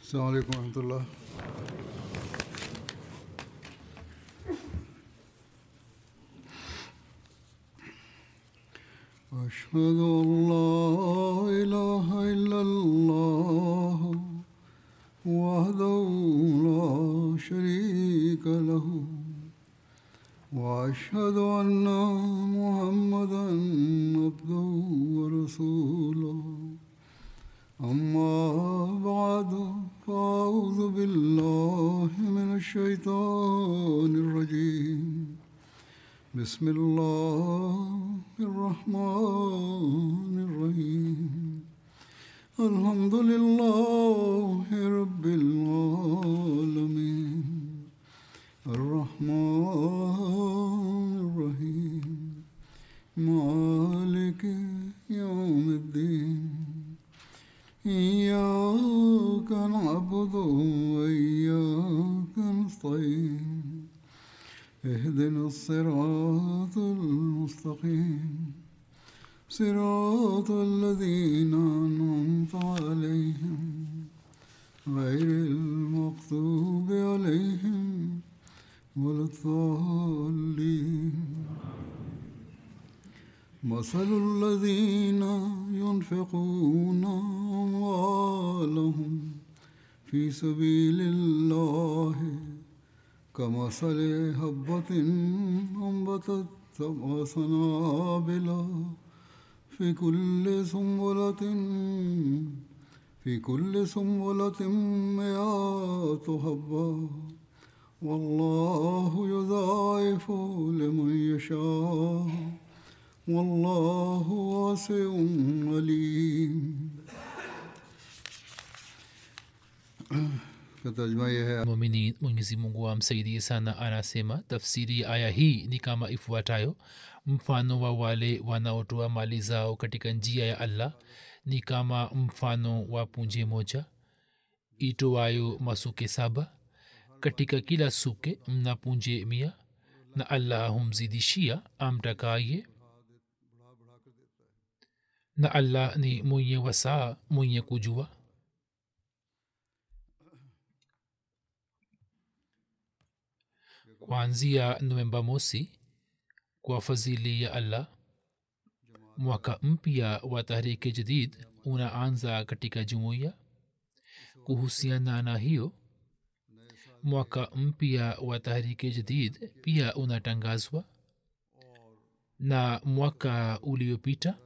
السلام عليكم ورحمة الله أشهد أن لا إله إلا الله وحده لا شريك له وأشهد أن محمدا عبده ورسوله أما بعد فأعوذ بالله من الشيطان الرجيم بسم الله الرحمن الرحيم الحمد لله رب العالمين الرحمن الرحيم مالك يوم الدين إياك نعبد وإياك نستعين اهدنا الصراط المستقيم صراط الذين أنعمت عليهم غير المغضوب عليهم ولا الضالين مثل الذين ينفقون أموالهم في سبيل الله كمثل حبة أنبتت سبع سنابل في كل سنبلة في كل سنبلة مئات حبة والله يضاعف لمن يشاء والله واسع عليم तर्जमा यह है mumini mwenyezi mungu amsaidie sana anasema tafsiri ya aya hii ni kama ifuatayo mfano wa wale wanaotoa mali zao katika njia ya allah ni kama mfano wa punje moja itoayo masuke saba katika kila suke mna punje mia na allah humzidishia amtakaye na allah ni mwenye wasaa mwenye kujua kuanzia novemba mosi kwa fadhili ya allah mwaka mpya wa tahriki jadid unaanza katika jumuiya kuhusiana na hiyo mwaka mpya wa tahriki jadid pia unatangazwa na mwaka uliopita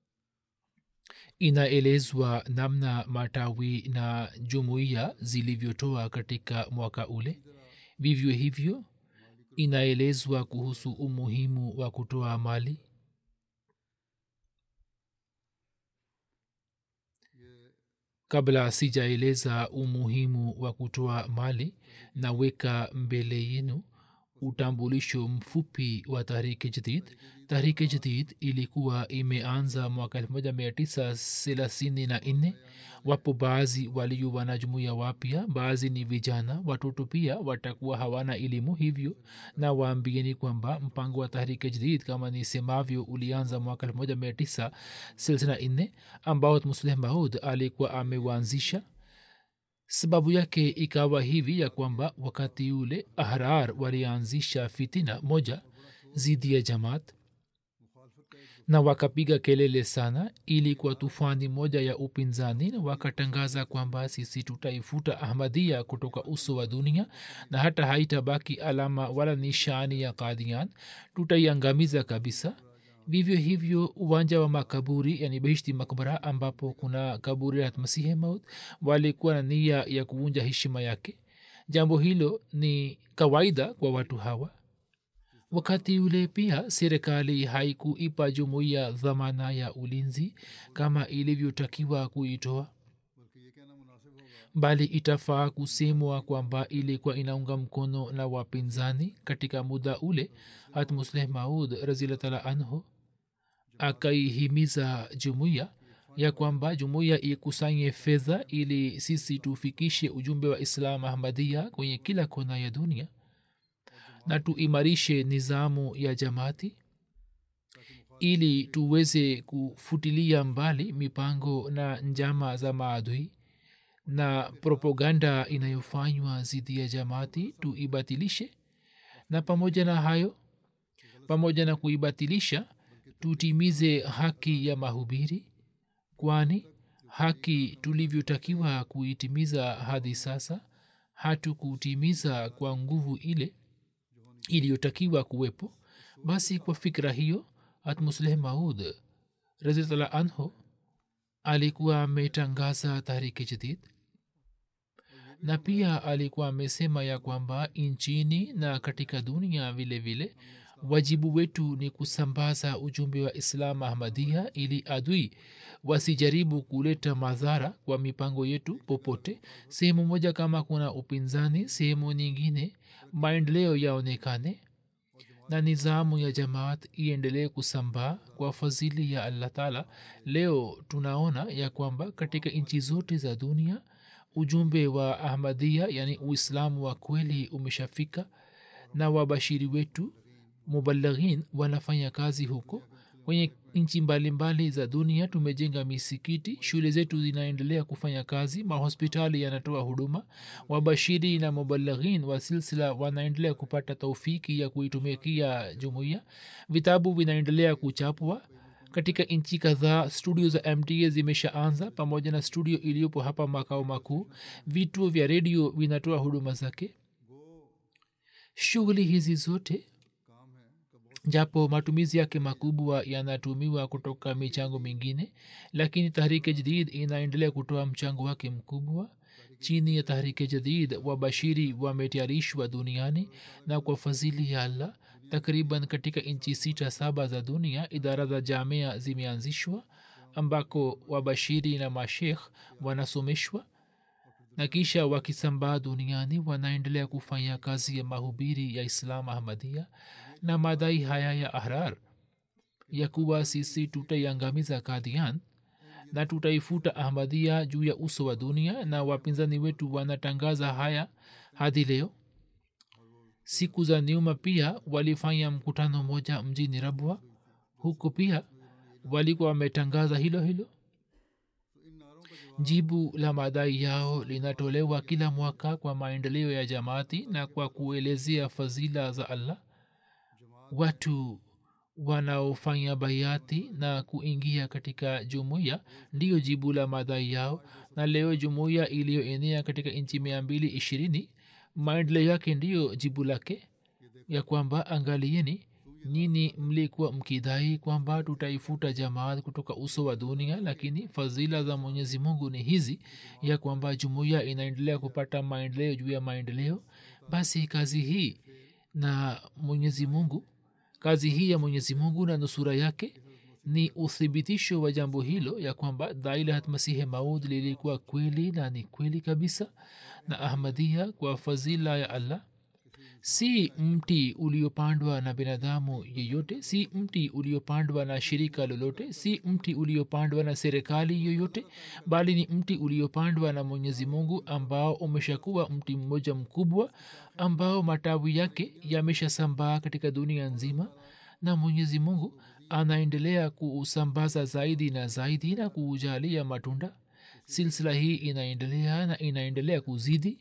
inaelezwa namna matawi na jumuiya zilivyotoa katika mwaka ule vivyo hivyo inaelezwa kuhusu umuhimu wa kutoa mali kabla sijaeleza umuhimu wa kutoa mali naweka mbele yenu utambulisho mfupi wa tahriki jadid tahriki jadid ilikuwa imeanza mwaka 1934 wapo baadhi walio wanajumuia wapya baadhi ni vijana watoto pia watakuwa hawana elimu hivyo na waambieni kwamba mpango wa tahriki jadid kama nisemavyo ulianza mwaka 1964 ambao musleh maud alikuwa amewaanzisha sababu yake ikawa hivi ya kwamba wakati ule ahrar walianzisha fitina moja zidi ya jamaat na wakapiga kelele sana ili kwa tufani moja ya upinzani na wakatangaza kwamba sisi tutaifuta ahmadia kutoka uso wa dunia na hata haitabaki alama wala nishani ya kadian tutaiangamiza kabisa vivyo hivyo uwanja wa makaburi yani behishti makbara ambapo kuna kaburi la masihi maut walikuwa na nia ya kuvunja heshima yake jambo hilo ni kawaida kwa watu hawa wakati ule pia serikali haikuipa jumuiya dhamana ya ulinzi kama ilivyotakiwa kuitoa bali itafaa kusemwa kwamba ilikuwa inaunga mkono na wapinzani katika muda ule hat musleh maud razilatala anhu akaihimiza jumuiya ya kwamba jumuiya ikusanye fedha ili sisi tufikishe ujumbe wa islam ahmadia kwenye kila kona ya dunia na tuimarishe nizamu ya jamaati ili tuweze kufutilia mbali mipango na njama za maadui na propaganda inayofanywa dhidi ya jamaati tuibatilishe na pamoja na hayo pamoja na kuibatilisha tutimize haki ya mahubiri kwani haki tulivyotakiwa kuitimiza hadi sasa hatukutimiza kwa nguvu ile iliyotakiwa kuwepo basi kwa fikra hiyo hatmusleh maud razitala anhu alikuwa ametangaza tahriki jadid na pia alikuwa amesema ya kwamba nchini na katika dunia vile vile wajibu wetu ni kusambaza ujumbe wa islam ahmadia ili adui wasijaribu kuleta madhara kwa mipango yetu popote sehemu moja kama kuna upinzani sehemu nyingine maendeleo yaonekane na nizamu ya jamaat iendelee kusambaa kwa fadhili ya allah taala leo tunaona ya kwamba katika nchi zote za dunia ujumbe wa ahmadia yani uislamu wa kweli umeshafika na wabashiri wetu mubalaghin wanafanya kazi huko kwenye nchi mbalimbali za dunia tumejenga misikiti shule zetu zinaendelea kufanya kazi mahospitali yanatoa huduma wabashiri na mubalaghin wa silsila wanaendelea kupata taufiki ya kuitumikia jumuiya vitabu vinaendelea kuchapwa katika nchi kadhaa studio za mta zimeshaanza pamoja na studio iliyopo hapa makao makuu vituo vya redio vinatoa huduma zake shughuli hizi zote japo matumizi yake makubwa yanatumiwa kutoka michango mingine lakini tahrike jadid inaendelea kutoa mchango wake mkubwa chini ya tahrike jadid wabashiri wametayarishwa duniani na kwa fadhili ya allah takriban katika nchi sita saba za dunia idara za jamia zimeanzishwa ambako wabashiri na mashekh wanasomeshwa na kisha wakisambaa duniani wanaendelea kufanya kazi ya mahubiri ya islam ahmadia na madai haya ya ahrar ya kuwa sisi tutaiangamiza kadian na tutaifuta ahmadia juu ya uso wa dunia na wapinzani wetu wanatangaza haya hadi leo siku za nyuma pia walifanya mkutano moja mjini rabwa huku pia walikuwa wametangaza hilo hilo jibu la madai yao linatolewa kila mwaka kwa maendeleo ya jamaati na kwa kuelezea fadhila za allah watu wanaofanya bayati na kuingia katika jumuiya ndiyo jibu la madai yao na leo jumuiya iliyoenea katika nchi mia mbili ishirini maendeleo yake ndiyo jibu lake ya kwamba angalieni nini mlikuwa mkidhai kwamba tutaifuta jamaat kutoka uso wa dunia lakini fadhila za mwenyezi mungu ni hizi ya kwamba jumuiya inaendelea kupata maendeleo juu ya maendeleo basi kazi hii na mwenyezi mungu kazi hii ya mwenyezi mungu na nusura yake ni uthibitisho wa jambo hilo ya kwamba dailahat masihe maud lilikuwa kweli na ni kweli kabisa na ahmadia kwa fadhila ya allah si mti uliopandwa na binadamu yeyote si mti uliopandwa na shirika lolote si mti uliopandwa na serikali yoyote bali ni mti uliopandwa na mwenyezi mungu ambao umeshakuwa mti mmoja mkubwa ambao matawi yake yameshasambaa katika dunia nzima na mwenyezi mungu anaendelea kuusambaza zaidi na zaidi na kuujalia matunda silsila hii inaendelea na inaendelea kuzidi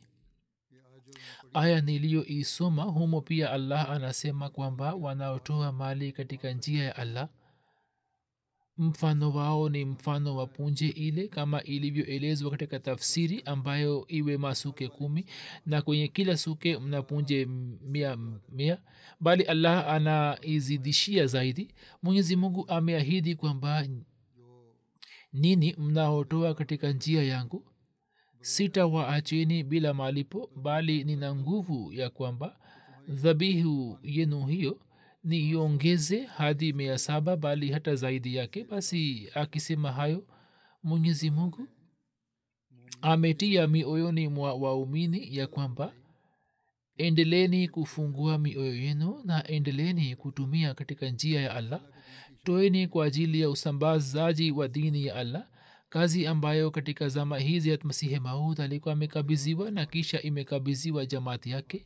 aya niliyoisoma humo pia allah anasema kwamba wanaotoa mali katika njia ya allah mfano wao ni mfano wa punje ile kama ilivyoelezwa katika tafsiri ambayo iwe masuke kumi na kwenye kila suke mna punje mia mia bali allah anaizidishia zaidi mwenyezi mungu ameahidi kwamba nini mnaotoa katika njia yangu sitawaacheni bila malipo bali nina nguvu ya kwamba dhabihu yenu hiyo niiongeze hadi mia saba bali hata zaidi yake basi akisema hayo mwenyezi mungu ametia mioyoni mwa waumini ya kwamba endeleni kufungua mioyo yenu na endeleni kutumia katika njia ya allah toeni kwa ajili ya usambazaji wa dini ya allah kazi ambayo katika zama hizi ya masihi maud alikuwa amekabiziwa na kisha imekabiziwa jamaati yake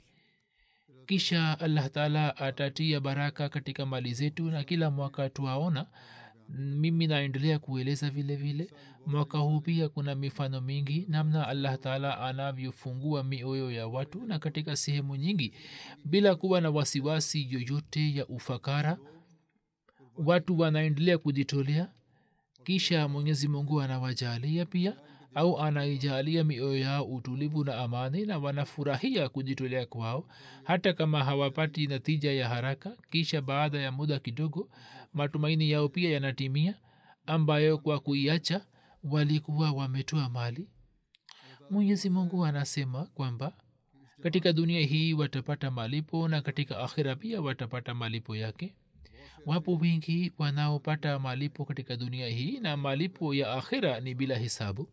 kisha allah taala atatia baraka katika mali zetu na kila mwaka twaona mimi naendelea kueleza vile vile mwaka huu pia kuna mifano mingi namna allah taala anavyofungua mioyo ya watu na katika sehemu nyingi bila kuwa na wasiwasi yoyote ya ufakara watu wanaendelea kujitolea kisha mwenyezi mungu anawajalia pia au anaijalia mioyo yao utulivu na amani na wanafurahia kujitolea kwao hata kama hawapati natija ya haraka kisha baada ya muda kidogo matumaini yao pia yanatimia ambayo kwa kuiacha walikuwa wametoa mali mwenyezi mungu anasema kwamba katika dunia hii watapata malipo na katika akhira pia watapata malipo yake wapo wengi wanaopata malipo katika dunia hii na malipo ya akhira ni bila hisabu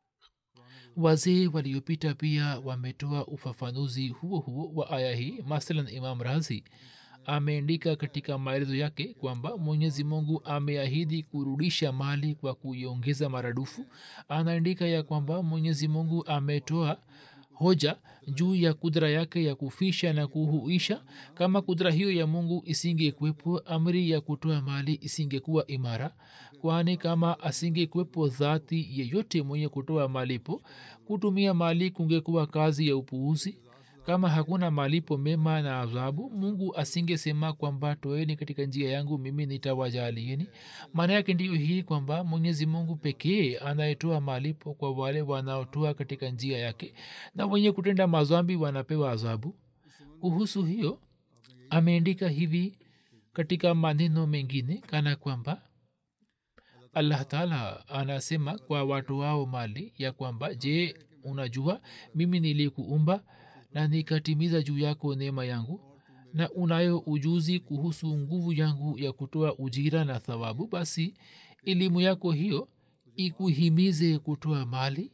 wazee waliopita pia wametoa ufafanuzi huo huo wa aya hii mathalan imam razi ameandika katika maelezo yake kwamba mwenyezi mungu ameahidi kurudisha mali kwa kuiongeza maradufu anaandika ya kwamba mwenyezi mungu ametoa hoja juu ya kudra yake ya kufisha na kuhuisha kama kudra hiyo ya mungu isingekuwepo amri ya kutoa mali isingekuwa imara kwani kama asingekuwepo dhati yeyote mwenye kutoa malipo kutumia mali kungekuwa kazi ya upuuzi kama hakuna malipo mema na adhabu mungu asingesema kwamba toeni katika njia yangu mimi nitawajalieni maana yake ndiyo hii kwamba mwenyezi mungu pekee anayetoa malipo kwa wale wanaotoa katika njia yake na wenye kutenda mazambi wanapewa adhabu kuhusu hiyo ameandika hivi katika maneno mengine kana kwamba allah taala anasema kwa watu wao mali ya kwamba je unajua mimi nilikuumba na nikatimiza juu yako neema yangu na unayo ujuzi kuhusu nguvu yangu ya kutoa ujira na thawabu basi elimu yako hiyo ikuhimize kutoa mali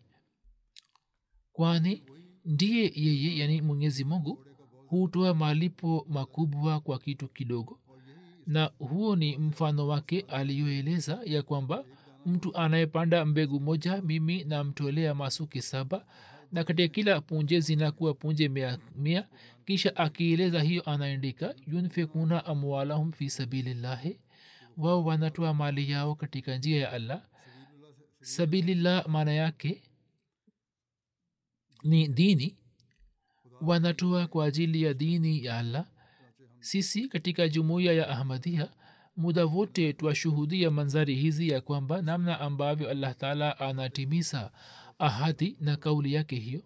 kwani ndiye yeye yani mwenyezi mungu hutoa malipo makubwa kwa kitu kidogo na huo ni mfano wake aliyoeleza ya kwamba mtu anayepanda mbegu moja mimi namtolea masuki saba na katika kila punje zinakuwa punje mia, mia kisha akieleza hiyo anaandika yunfikuna amwalahum fi sabilillahi wao wanatoa mali yao katika njia ya allah sabilillah maana yake ni dini wanatoa kwa ajili ya dini ya allah sisi katika jumuiya ya ahmadia muda wote twashuhudia manzari hizi ya kwamba namna ambavyo allah taala anatimiza ahadi na kauli yake hiyo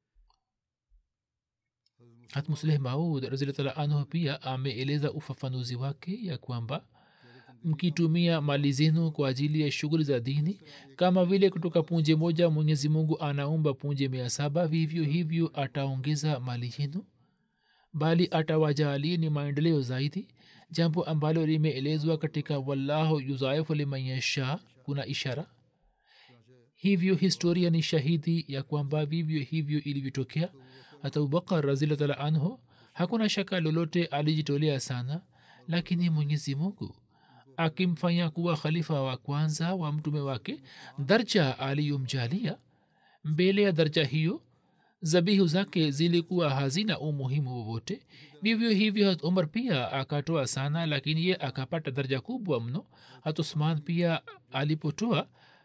hatmusleh maud raziltala anhu pia ameeleza ufafanuzi wake ya kwamba mkitumia mali zenu kwa ajili ya shughuli za dini kama vile kutoka punje moja mwenyezi mungu anaumba punje mia saba vivyo hivyo ataongeza mali yenu bali atawajalie ni maendeleo zaidi jambo ambalo limeelezwa katika wallahu yuzaifu liman yasha kuna ishara hivyo historia ni shahidi ya kwamba vivyo hivyo ilivyotokea hata abubakar razilatala anhu hakuna shaka lolote alijitolea sana lakini mwenyezi mungu akimfanya kuwa khalifa wa kwanza wa mtume wake darja aliyomjalia mbele ya darja hiyo zabihu zake zilikuwa hazina umuhimu wowote vivyo hivyo hat umar pia akatoa sana lakini ye akapata daraja kubwa mno hat usman pia alipotoa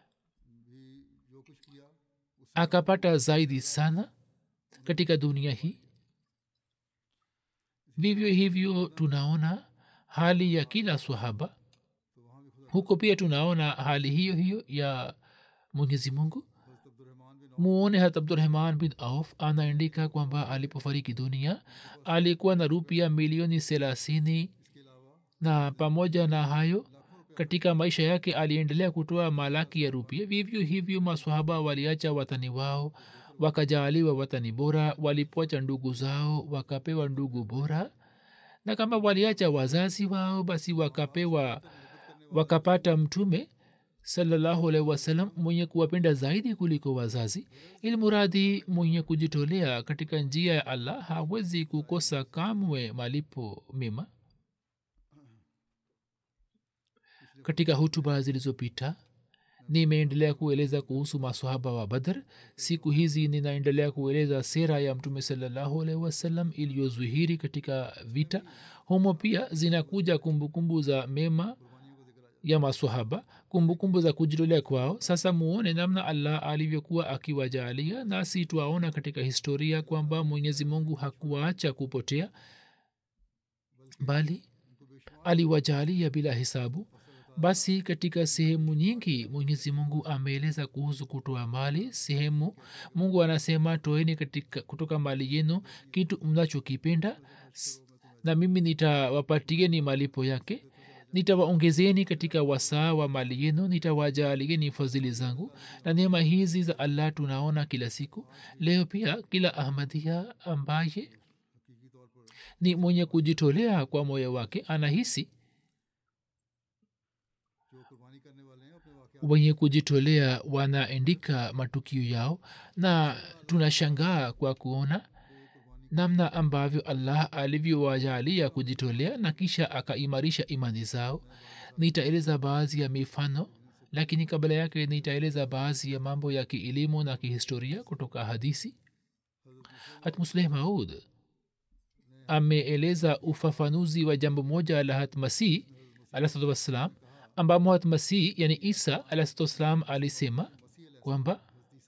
akapata zaidi sana katika dunia hii vivyo hivyo tunaona hali ya kila swahaba huko pia tunaona hali hiyo hiyo ya mwenyezi mungu muone hat abdurahman bin auf anaandika kwamba alipofariki dunia alikuwa na rupia milioni thelathini na pamoja na hayo katika maisha yake aliendelea kutoa malaki ya rupia vivyo hivyo maswahaba waliacha watani wao wakajaaliwa watani bora walipocha ndugu zao wakapewa ndugu bora na kama waliacha wazazi wao basi wakapewa wakapata mtume salallahu alaihi wasallam mwenye kuwapenda zaidi kuliko wazazi ilmuradhi mwenye kujitolea katika njia ya allah hawezi kukosa kamwe malipo mema katika hutuba zilizopita nimeendelea kueleza kuhusu masahaba wa badr siku hizi ninaendelea kueleza sera ya mtume salallahu alaihi wasallam iliyozuhiri katika vita humo pia zinakuja kumbukumbu za mema ya maswahaba kumbukumbu za kujitolea kwao sasa muone namna allah alivyokuwa akiwajalia nasi twaona katika historia kwamba mwenyezi mungu hakuwaacha kupotea bali aliwajalia bila hisabu basi katika sehemu nyingi mwenyezi mungu ameeleza kuhusu kutoa mali sehemu mungu anasema toeni katika kutoka mali yenu kitu mnachokipenda s- na mimi nitawapatieni malipo yake nitawaongezeni katika wasaa wa mali yenu nitawajalieni fadhili zangu na neema hizi za allah tunaona kila siku leo pia kila ahmadia ambaye ni mwenye kujitolea kwa moyo wake anahisi wenye kujitolea wanaandika matukio yao na tunashangaa kwa kuona namna ambavyo allah alivyowajalia kujitolea na kisha akaimarisha imani zao nitaeleza baadhi ya mifano lakini kabla yake nitaeleza baadhi ya mambo ya kielimu na kihistoria kutoka hadisi hatmusleh maud ameeleza ufafanuzi wa jambo moja la hatmasih alahsatu wassalam ambamo hatmasih yani isa alahsatu wassalam alisema kwamba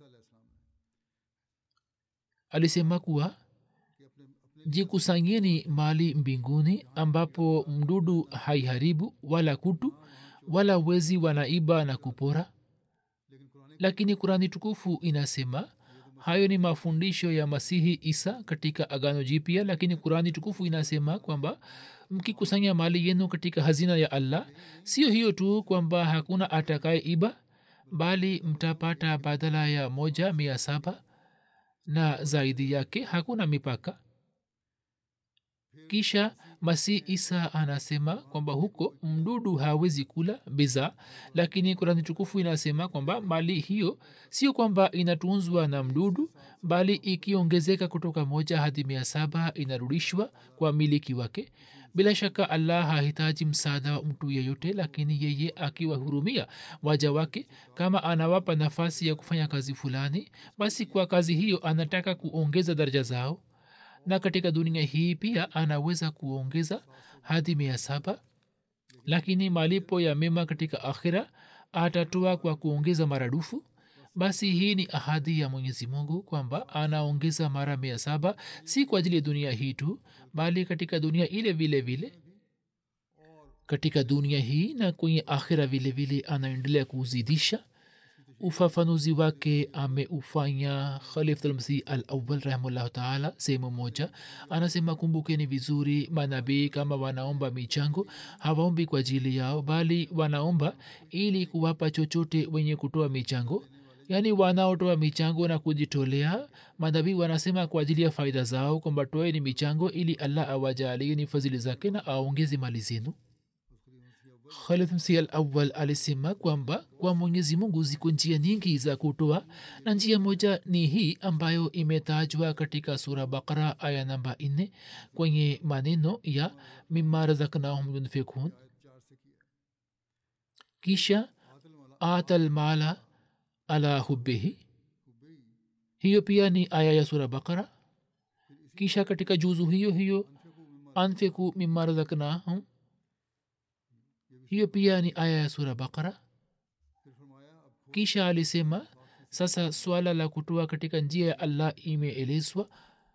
alisema kuwa jikusanyeni mali mbinguni ambapo mdudu haiharibu wala kutu wala wezi wanaiba na kupora lakini kurani tukufu inasema hayo ni mafundisho ya masihi isa katika agano jipya lakini kurani tukufu inasema kwamba mkikusanya mali yenu katika hazina ya allah sio hiyo tu kwamba hakuna atakaye iba bali mtapata badala ya moja mia saba na zaidi yake hakuna mipaka kisha masih isa anasema kwamba huko mdudu hawezi kula bidhaa lakini kurani tukufu inasema kwamba mali hiyo sio kwamba inatunzwa na mdudu bali ikiongezeka kutoka moja hadi mia saba inarudishwa kwa miliki wake bila shaka allah hahitaji msaada wa mtu yeyote lakini yeye akiwahurumia waja wake kama anawapa nafasi ya kufanya kazi fulani basi kwa kazi hiyo anataka kuongeza daraja zao na katika dunia hii pia anaweza kuongeza hadi mia saba lakini malipo ya mema katika akhira atatoa kwa kuongeza maradufu basi hii ni ahadi ya mwenyezi mungu kwamba anaongeza mara mia saba si kwa ajili ya dunia hii tu bali katika dunia ile vile vile katika dunia hii na kwenye akhira vile vile anaendelea kuzidisha ufafanuzi wake ameufanya khalifulmsih al awal rahimullahu taala sehemu moja anasema kumbukeni vizuri manabii kama wanaomba michango hawaombi kwa ajili yao bali wanaomba ili kuwapa chochote wenye kutoa michango yaani wanaotoa michango na kujitolea manabii wanasema kwa ajili ya faida zao kwamba toeni michango ili allah awajalie ni fadhili zake na aongeze mali zenu khalid msi al awal alisema kwamba kwa mwenyezi mungu ziko njia nyingi za kutoa na njia moja ni hii ambayo imetajwa katika sura bakara aya namba nne kwenye maneno ya mima razaknahum yunfikun kisha ata lmala ala hubihi hiyo pia ni aya ya sura bakara kisha katika juzu hiyo hiyo anfiku mima razaknahum hiyo pia ni aya ya sura bakara kisha alisema sasa swala la kutoa katika njia ya allah imeelezwa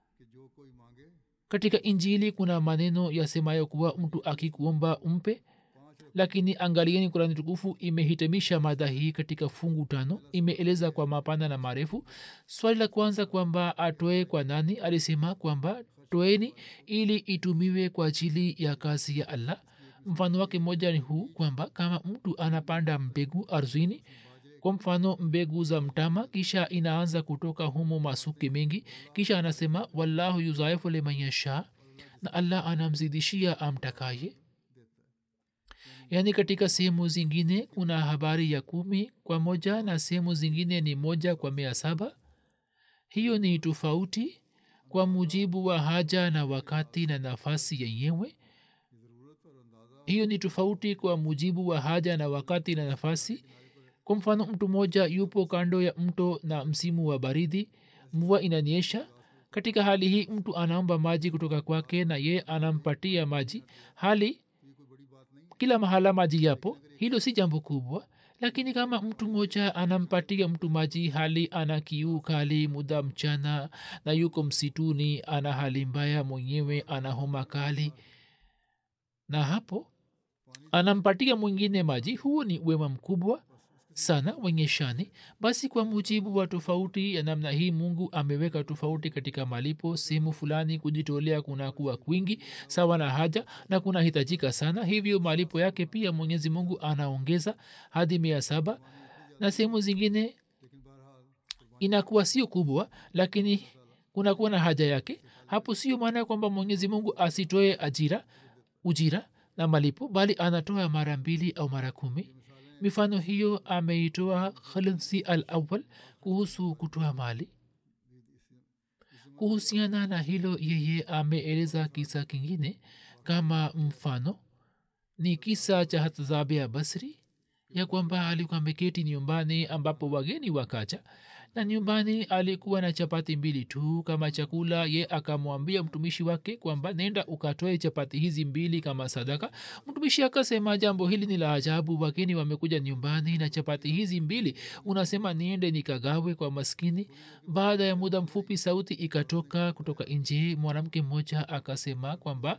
katika injili kuna maneno yasemayo kuwa mtu akikuomba umpe lakini angalieni kurani tukufu imehitimisha mada hii katika fungu tano imeeleza kwa mapana na marefu swali la kwanza kwamba atoe kwa nani alisema kwamba toeni ili itumiwe kwa ajili ya kazi ya allah mfano wake moja ni huu kwamba kama mtu anapanda mbegu ardhini kwa mfano mbegu za mtama kisha inaanza kutoka humo masuke mengi kisha anasema wallahu yuzaifu liman yasha na allah anamzidishia amtakaye yaani katika sehemu zingine kuna habari ya kumi kwa moja na sehemu zingine ni moja kwa mia saba hiyo ni tofauti kwa mujibu wa haja na wakati na nafasi yenyewe hiyo ni tofauti kwa mujibu wa haja na wakati na nafasi kwa mfano mtu mmoja yupo kando ya mto na msimu wa baridi mvua inanyesha katika hali hii mtu anaomba maji kutoka kwake na ye anampatia maji hali kila mahala maji yapo hilo si jambo kubwa lakini kama mtu mmoja anampatia mtu maji hali ana kiu kali muda mchana na yuko msituni ana hali mbaya mwenyewe ana homa kali na hapo anampatia mwingine maji huo ni wema mkubwa sana wenye shani basi kwa mujibu wa tofauti ya namna hii mungu ameweka tofauti katika malipo sehemu fulani kujitolea kunakuwa kwingi sawa na haja na kunahitajika sana hivyo malipo yake pia mwenyezi mungu anaongeza hadi mia saba na sehemu zingine inakuwa sio kubwa lakini kunakuwa na haja yake hapo sio maana ya kwamba mwenyezi mungu asitoe ajira ujira na malipo bali anatoa mara mbili au mara kumi mifano hiyo ameitoa khalinsi al awal kuhusu kutoa mali kuhusiana na hilo yeye ameeleza kisa kingine kama mfano ni kisa cha hatzabe ya basri ya kwamba alikuwa ameketi nyumbani ambapo wageni wakacha na nyumbani alikuwa na chapati mbili tu kama chakula ye akamwambia mtumishi wake kwamba nenda ukatoe chapati hizi mbili kama sadaka mtumishi akasema jambo hili ni la ajabu wageni wamekuja nyumbani na chapati hizi mbili unasema niende nikagawe kwa maskini baada ya muda mfupi sauti ikatoka kutoka nje mwanamke mmoja akasema kwamba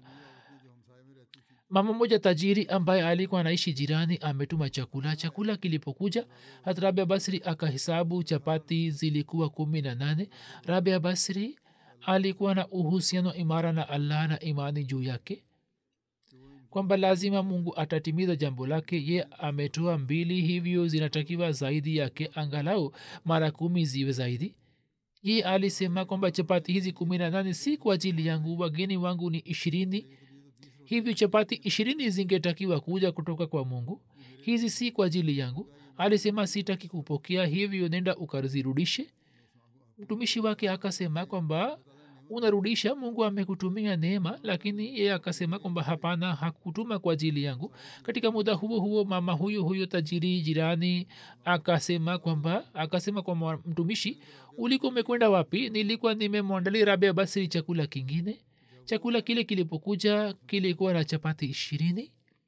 mama moja tajiri ambaye alikuwa anaishi jirani ametuma chakula chakula kilipokuja hat rabia basri akahesabu chapati zilikuwa kumi na nane rabia basri alikuwa na uhusiano imara na allah na imani juu yake kwamba lazima mungu atatimiza jambo lake ye ametoa mbili hivyo zinatakiwa zaidi yake angalau mara kumi ziwe zaidi ye alisema kwamba chapati hizi kumi na nane si kwa ajili yangu wageni wangu ni ishirini hivyo chapati ishirini zingetakiwa kuja kutoka kwa mungu hizi si kwa ajili yangu alisema sitaki kupokea hivyo nenda ukazirudishe mtumishi wake akasema kwamba unarudisha mungu amekutumia neema lakini yeye akasema kwamba hapana hakutuma kwa ajili yangu katika muda huo huo mama huyo huyo tajiri jirani akasema kwamba akasema kwa mtumishi ulikuwa umekwenda wapi nilikuwa nimemwandalia rabia basiri chakula kingine chakula kile kilipokuja kilikuwa na chapati ishirini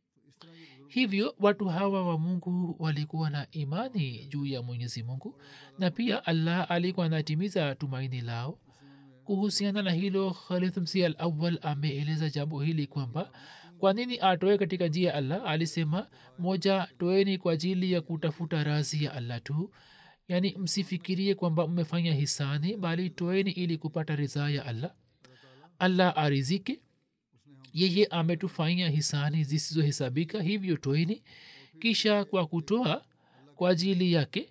hivyo watu hawa wa mungu walikuwa na imani juu ya mwenyezi mungu na pia allah alikuwa anatimiza tumaini lao kuhusiana na hilo khalid msi al awal ameeleza jambo hili kwamba kwa nini atoe katika njia ya allah alisema moja toeni kwa ajili ya kutafuta razi ya allah tu yaani msifikirie kwamba mmefanya hisani bali toeni ili kupata ridhaa ya allah allah arizike yeye ametufanyia hisani zisizohesabika hivyo toeni kisha kwa kutoa kwa ajili yake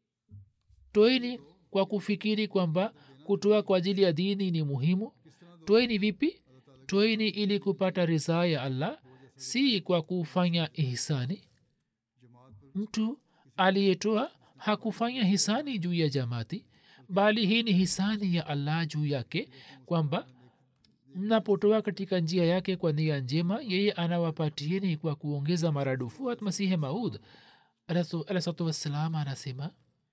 toeni kwa kufikiri kwamba kutoa kwa ajili ya dini ni muhimu toeni vipi toeni ili kupata ridhaa ya allah si kwa kufanya hisani mtu aliyetoa hakufanya hisani juu ya jamati bali hii ni hisani ya allah juu yake kwamba mnapotoa katika njia yake kwa nia njema yeye anawapatieni kwa kuongeza maradufu at masihe maud alahsatu wassalam anasema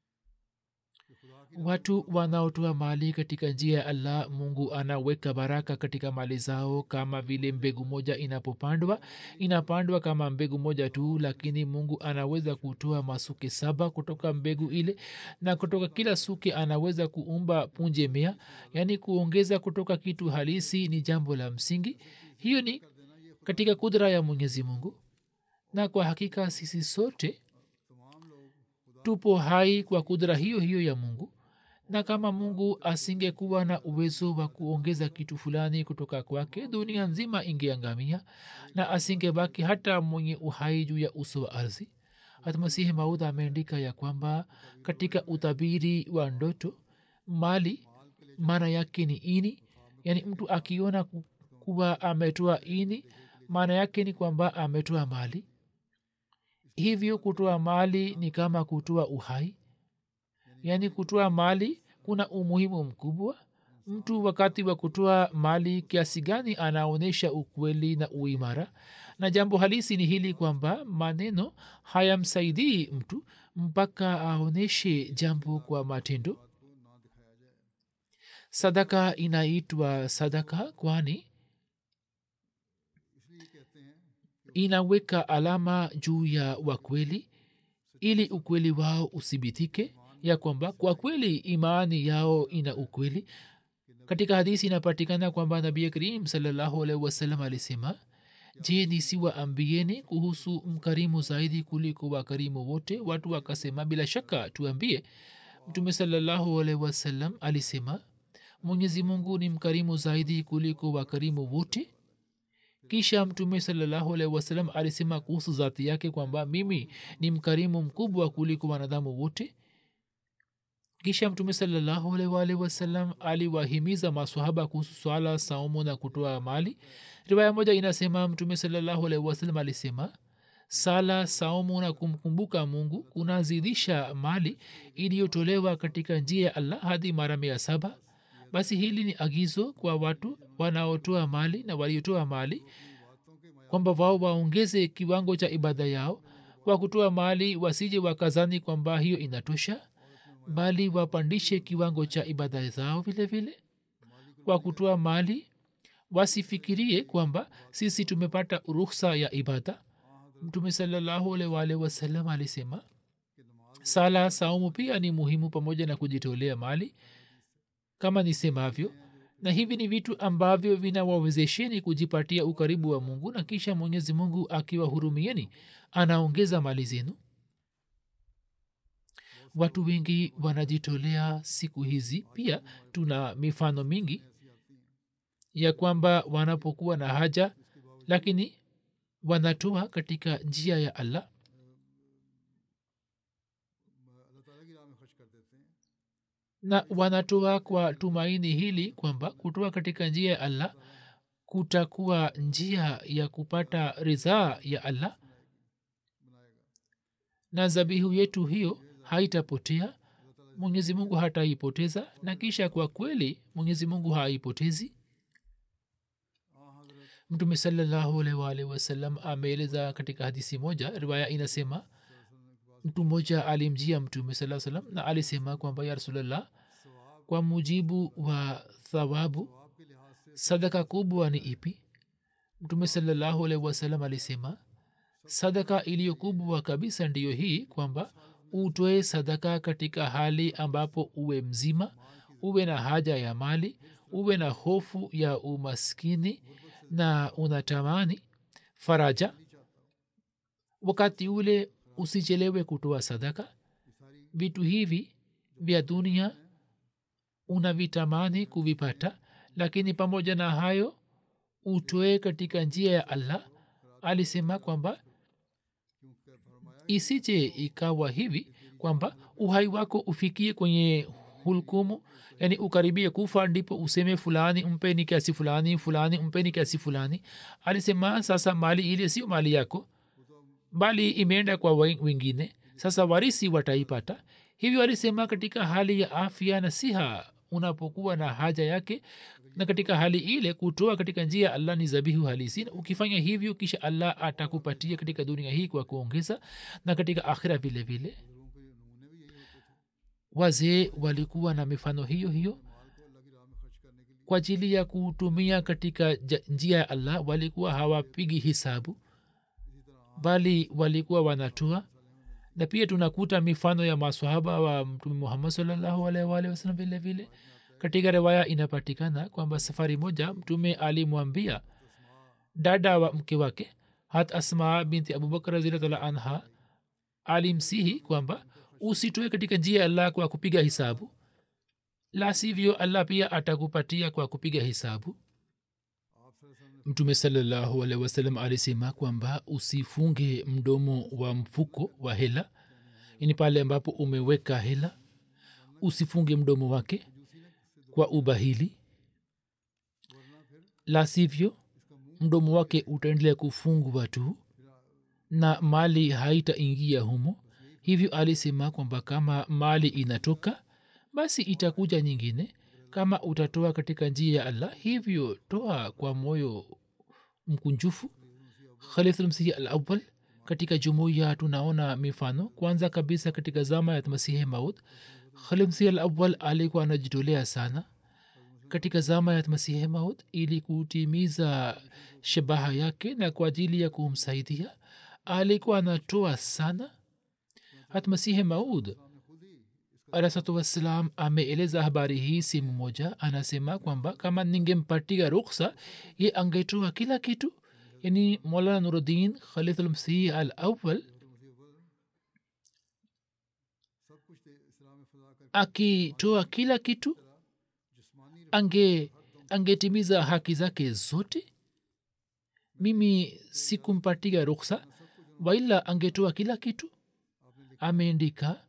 watu wanaotoa mali katika njia ya allah mungu anaweka baraka katika mali zao kama vile mbegu moja inapopandwa inapandwa kama mbegu moja tu lakini mungu anaweza kutoa masuke saba kutoka mbegu ile na kutoka kila suke anaweza kuumba punje mea yaani kuongeza kutoka kitu halisi ni jambo la msingi hiyo ni katika kudra ya mwenyezi mungu na kwa hakika sisi sote tupo hai kwa kudra hiyo hiyo ya mungu na kama mungu asingekuwa na uwezo wa kuongeza kitu fulani kutoka kwake dunia nzima ingeangamia na asingebaki hata mwenye uhai juu ya uso wa ardhi hatmasihi maudha ameandika ya kwamba katika utabiri wa ndoto mali maana yake ni ini yaani mtu akiona kuwa ametoa ini maana yake ni kwamba ametoa mali hivyo kutoa mali ni kama kutoa uhai yaani kutoa mali kuna umuhimu mkubwa mtu wakati wa kutoa mali kiasi gani anaonyesha ukweli na uimara na jambo halisi ni hili kwamba maneno hayamsaidii mtu mpaka aonyeshe jambo kwa matendo sadaka inaitwa sadaka kwani inaweka alama juu ya wakweli ili ukweli wao uthibitike ya kwamba kwa kweli imani yao ina ukweli katika hadisi inapatikana kwamba nabii karim salallahu alaihi wasallam alisema je nisiwaambieni kuhusu mkarimu zaidi kuliko wakarimu wote watu wakasema bila shaka tuambie mtume salallahu alaihi wasallam alisema mwenyezi mungu ni mkarimu zaidi kuliko wakarimu wote kisha mtume salallahu alaihi wasallam alisema kuhusu zati yake kwamba mimi ni mkarimu mkubwa kuliko wanadamu wote kisha mtume salallahu alaihi wasallam aliwahimiza maswahaba kuhusu swala saumu na kutoa mali riwaya moja inasema mtume salallahu alaihi wasallam alisema sala saumu na kumkumbuka mungu kunazidisha mali iliyotolewa katika njia ya allah hadi mara mia saba basi hili ni agizo kwa watu wanaotoa mali na waliotoa mali kwamba wao waongeze kiwango cha ibada yao kwa kutoa mali wasije wakazani kwamba hiyo inatosha bali wapandishe kiwango cha ibada zao vile vile kwa kutoa mali wasifikirie kwamba sisi tumepata ruhsa ya ibada mtume salallahu alwalh wasalam alisema sala saumu pia ni muhimu pamoja na kujitolea mali kama nisemavyo na hivi ni vitu ambavyo vinawawezesheni kujipatia ukaribu wa mungu na kisha mwenyezi mungu akiwahurumieni anaongeza mali zenu watu wengi wanajitolea siku hizi pia tuna mifano mingi ya kwamba wanapokuwa na haja lakini wanatoa katika njia ya allah na wanatoa kwa tumaini hili kwamba kutoa katika njia ya allah kutakuwa njia ya kupata ridhaa ya allah na zabihu yetu hiyo haitapotea mwenyezi mungu hataipoteza na kisha kwa kweli mwenyezi mungu haipotezi mtume salallahu alwalhi wasallam ameeleza katika hadisi moja riwaya inasema mtu mmoja alimjia mtume saa salam na alisema kwamba ya rasulllah kwa mujibu wa thawabu sadaka kubwa ni ipi mtume salallahu alaihi wasallam alisema sadaka iliyo kubwa kabisa ndiyo hii kwamba utoe sadaka katika hali ambapo uwe mzima uwe na haja ya mali uwe na hofu ya umaskini na unatamani faraja wakati ule usichelewe kutoa sadaka vitu hivi vya dunia unavitamani kuvipata lakini pamoja na hayo utoe katika njia ya allah alisema kwamba isije ikawa hivi kwamba uhai wako ufikie kwenye hulkumu yani ukaribie kufa ndipo useme fulani mpeni kiasi fulani fulani mpeni kiasi fulani alisema sasa mali ile sio mali yako bali imeenda kwa wengine sasa warisi wataipata hivyo alisema katika hali ya afya na siha unapokuwa na haja yake na katika hali ile kutoa katika njia ya allah ni zabihu halisi na ukifanya hivyo kisha allah atakupatia katika dunia hii kwa kuongeza na katika akhira vile vile wazee walikuwa na mifano hiyo hiyo kwa ajili ya kutumia katika njia ya allah walikuwa hawapigi hisabu bali walikuwa wanatoa na pia tunakuta mifano ya maswahaba wa mtume muhammad salllahu alaihi wasallam vile vile katika riwaya inapatikana kwamba safari moja mtume alimwambia dada wa mke wake hat asma binti abubakar razilatala anha alimsihi kwamba usitoe katika njia ya allah kwa kupiga hisabu la sivyo allah pia atakupatia kwa kupiga hisabu mtume salallahu alehi wasallam alisema kwamba usifunge mdomo wa mfuko wa hela ini pale ambapo umeweka hela usifunge mdomo wake kwa ubahili la sivyo mdomo wake utaendelea kufungwa tu na mali haitaingia humo hivyo alisema kwamba kama mali inatoka basi itakuja nyingine kama utatoa katika njia ya allah hivyo toa kwa moyo mkunjufu khalifulmsihi al awal katika jumuiya tunaona mifano kwanza kabisa katika zama ya masihi maud khalifmsihi al awal alikuwa anajitolea sana katika zama ya masihi maud ili kutimiza shabaha yake na kwa ajili ya kumsaidia alikuwa anatoa sana hata masihi maud alahsatu wassalam ameeleza habari hii sehemu moja anasema kwamba kama ningempatia ruksa ye angetoa kila kitu yani molana nuruddin khalidulmsih al awal akitoa kila kitu ange angetimiza haki zake zote mimi sikumpatia ruksa waila angetoa kila kitu ameandika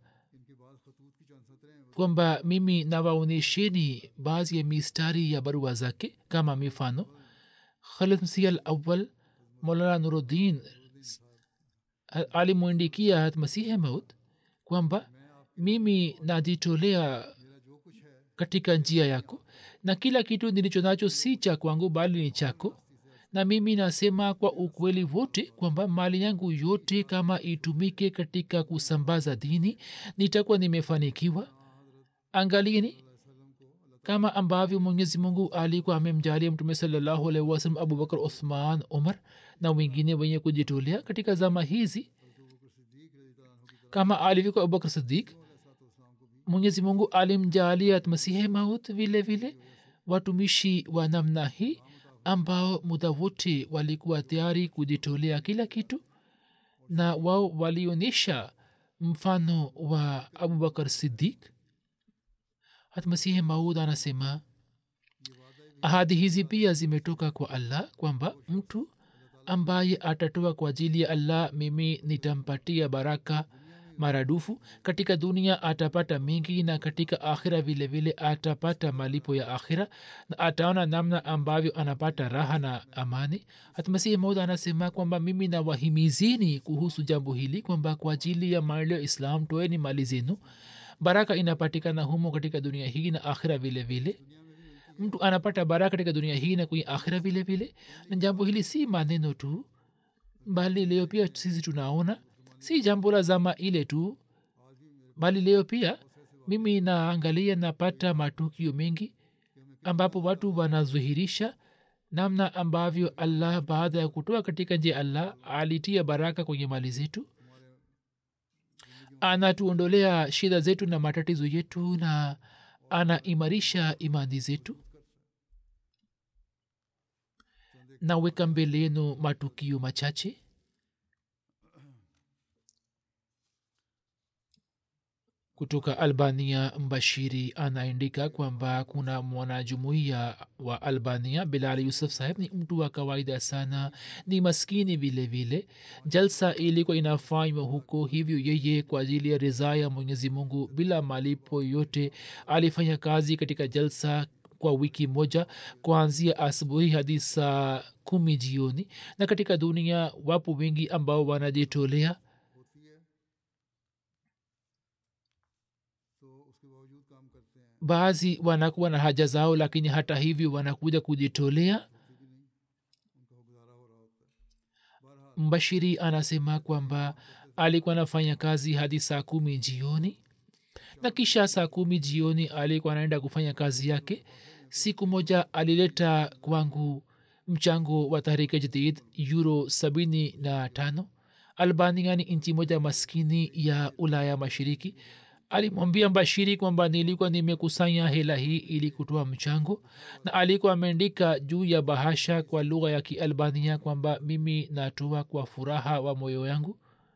kwamba mimi nawaonyesheni baadhi ya mistari ya barua zake kama mifano khalid msih al awal molana nuruddin alimwindikia hat masihe maut kwamba mimi najitolea katika njia yako na kila kitu nilicho nacho si cha kwangu bali ni chako na mimi nasema kwa ukweli wote kwamba mali yangu yote kama itumike katika kusambaza dini nitakuwa nimefanikiwa angalieni kama ambavyo mwenyezi mungu alikuwa amemjalia mtume salallahu alaihi wasalam abubakar uthman umar na wengine wenye kujitolea katika zama hizi kama alivyokuwa abubakar sidik mwenyezi mungu alimjalia masihe maut vile vile watumishi wa namna hii ambao muda wote walikuwa tayari kujitolea kila kitu na wao walionyesha mfano wa abubakar sidik hatmasihi maud anasema ahadi hizi pia zimetoka kwa allah kwamba mtu ambaye atatoa kwa ajili ya allah mimi nitampatia baraka maradufu katika dunia atapata mengi na katika akhira vile vile atapata malipo ya akhira na ataona namna ambavyo anapata raha na amani hatmasihi maud anasema kwamba mimi nawahimizini kuhusu jambo hili kwamba kwa ajili ya maendeleo ya islam toeni mali zenu baraka inapatikana humo katika dunia hii na akhira vile vile mtu anapata baraka katika dunia hii na kwenye akhira vile vile na jambo hili si maneno tu bali leo pia sisi tunaona si jambo la zama ile tu bali leo pia mimi naangalia napata matukio mengi ambapo watu wanazuhirisha namna ambavyo allah baada ya kutoa katika njia allah alitia baraka kwenye mali zetu anatuondolea shida zetu na matatizo yetu na anaimarisha imani zetu naweka mbele yenu matukio machache kutoka albania mbashiri anaandika kwamba kuna mwanajumuiya wa albania bilal yusuf saheb ni mtu wa kawaida sana ni maskini vile vile jalsa ilikuwa inafanywa huko hivyo yeye kwa ajili ya ridhaa ya mwenyezi mungu bila malipo yote alifanya kazi katika jalsa kwa wiki moja kuanzia asubuhi hadi saa kumi jioni na katika dunia wapo wengi ambao wanajitolea baadhi wanakuwa na haja zao lakini hata hivyo wanakuja kujitolea mbashiri anasema kwamba alikuwa anafanya kazi hadi saa kumi jioni na kisha saa kumi jioni alikuwa anaenda kufanya kazi yake siku moja alileta kwangu mchango wa tahrika jadid euro sabini na tano albania ni nchi moja maskini ya ulaya mashiriki alimwambia mbashiri kwamba nilikuwa nimekusanya hela hii ili kutoa mchango na alikuwa ameandika juu ya bahasha kwa lugha ya kialbania kwamba mimi natoa kwa furaha wa moyo yangu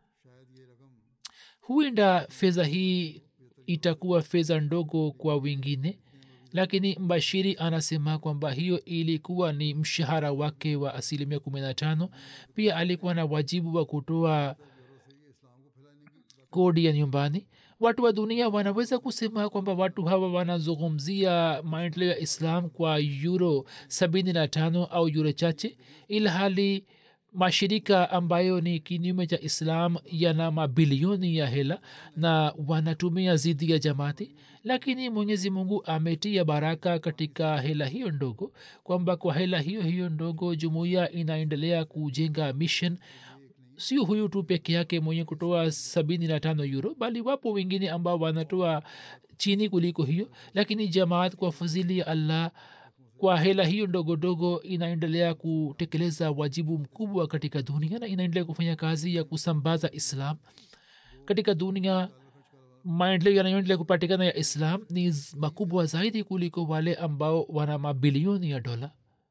huenda fedha hii itakuwa fedha ndogo kwa wengine lakini mbashiri anasema kwamba hiyo ilikuwa ni mshahara wake wa asilimia kumi na tano pia alikuwa na wajibu wa kutoa kodi ya nyumbani watu wa dunia wanaweza kusema kwamba watu hawa wanazungumzia maendeleo ya islam kwa euro sabini na tano au euro chache ilhali mashirika ambayo ni kinyume cha islam yana mabilioni ya hela na wanatumia zidi ya jamaati lakini mwenyezi mungu ametia baraka katika hela hiyo ndogo kwamba kwa hela hiyo hiyo ndogo jumuiya inaendelea kujenga mission sio huyu tu peke yake mwenye kutoa sabini na tano euro bali wapo wengine ambao wanatoa chini kuliko hiyo lakini jamaat kwa fadhili ya allah kwa hela hiyo ndogo ndogo inaendelea kutekeleza wajibu mkubwa katika dunia na inaendelea kufanya kazi ya kusambaza islam katika dunia maendeleo yanayoendelea kupatikana ya islam ni z- makubwa zaidi kuliko wale ambao wana mabilioni ya dola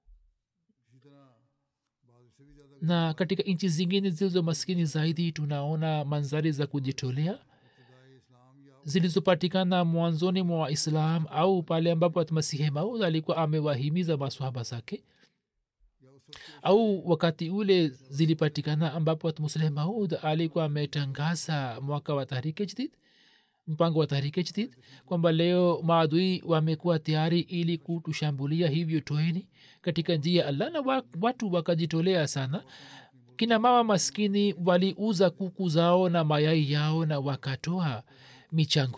na katika nchi zingine zilizo maskini zaidi tunaona manzari za kujitolea zilizopatikana mwanzoni mwa islam au pale ambapo masihi maud alikuwa amewahimiza maswahaba zake au wakati ule zilipatikana ambapo musleh maud alikuwa ametangaza mwaka wa tahrike jdid mpango wa tahrike jdid kwamba leo maadui wamekuwa tayari ili kutushambulia hivyo toeni katika njia ya allah na wa- watu wakajitolea sana kina mama maskini waliuza kuku zao na mayai yao na wakatoa michango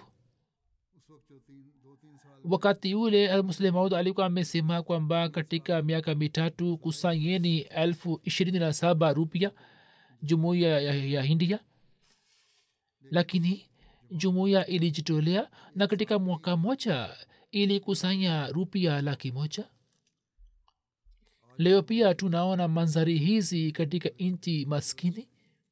wakati ule muslim maud alikuwa amesema kwamba katika miaka mitatu kusanyeni elfu ishirini na saba rupia jumuiya ya, ya hindia lakini jumuiya ilijitolea na katika mwaka moja ilikusanya rupia laki moja leo pia tunaona manzari hizi katika nchi maskini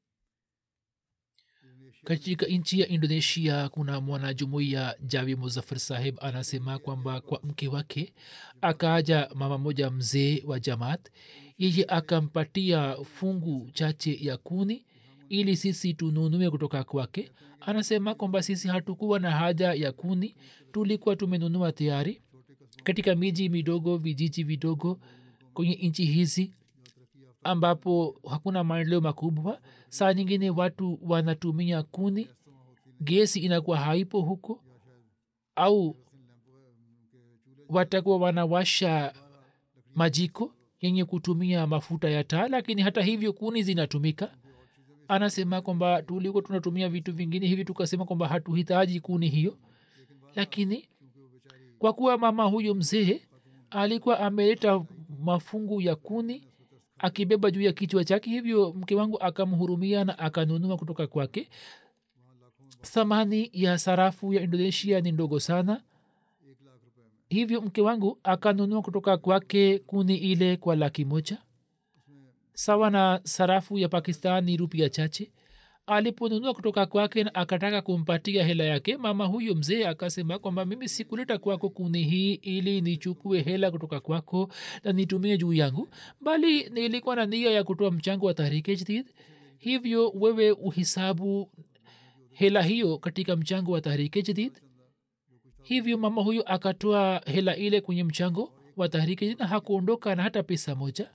katika nchi ya indonesia kuna mwanajumuiya javi muzafar saheb anasema kwamba kwa mke wake akaja mama moja mzee wa jamaat yeye akampatia fungu chache ya kuni ili sisi tununue kutoka kwake anasema kwamba sisi hatukuwa na haja ya kuni tulikuwa tumenunua tayari katika miji midogo vijiji vidogo kwenye nchi hizi ambapo hakuna maendeleo makubwa saa nyingine watu wanatumia kuni gesi inakuwa haipo huko au watakuwa wanawasha majiko yenye kutumia mafuta ya taa lakini hata hivyo kuni zinatumika anasema kwamba tulikuwa tunatumia vitu vingine hivi tukasema kwamba hatuhitaji kuni hiyo lakini kwa kuwa mama huyo mzee alikuwa ameleta mafungu ya kuni akibeba juu ya kichwa chake hivyo mke wangu akamhurumia na akanunua kutoka kwake thamani ya sarafu ya indonesia ni ndogo sana hivyo mke wangu akanunua kutoka kwake kuni ile kwa laki moja sawa na sarafu ya pakistan ni rupia chache aliponunua kutoka kwake na akataka kumpatia hela yake mama huyo mzee akasema kwamba mimi sikuleta kwako kuni hii ili nichukue hela kutoka kwako na nitumie juu yangu bali nilikuwa na nia ya kutoa mchango wa tahrike jdid hivyo wewe uhisabu hela hiyo katika mchango wa tahrike jdid hivyo mama huyo akatoa hela ile kwenye mchango wa tahrike jdid na hakuondoka na hata pesa moja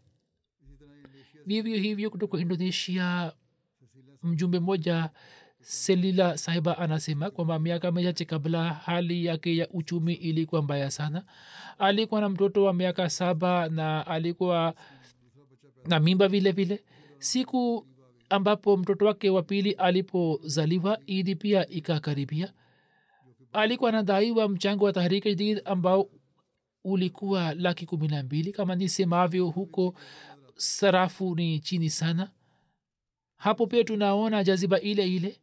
vivyo hivyo kutoka indonesia mjumbe mmoja selila sahiba anasema kwamba miaka michache kabla hali yake ya uchumi ilikuwa mbaya sana alikuwa na mtoto wa miaka saba na alikuwa na mimba vile vile siku ambapo mtoto wake wa pili alipozaliwa idi pia ikakaribia alikuwa anadaiwa mchango wa tahrika jadid ambao ulikuwa laki kumi na mbili kama nisemavyo huko sarafu ni chini sana hapo pia tunaona jaziba ile ile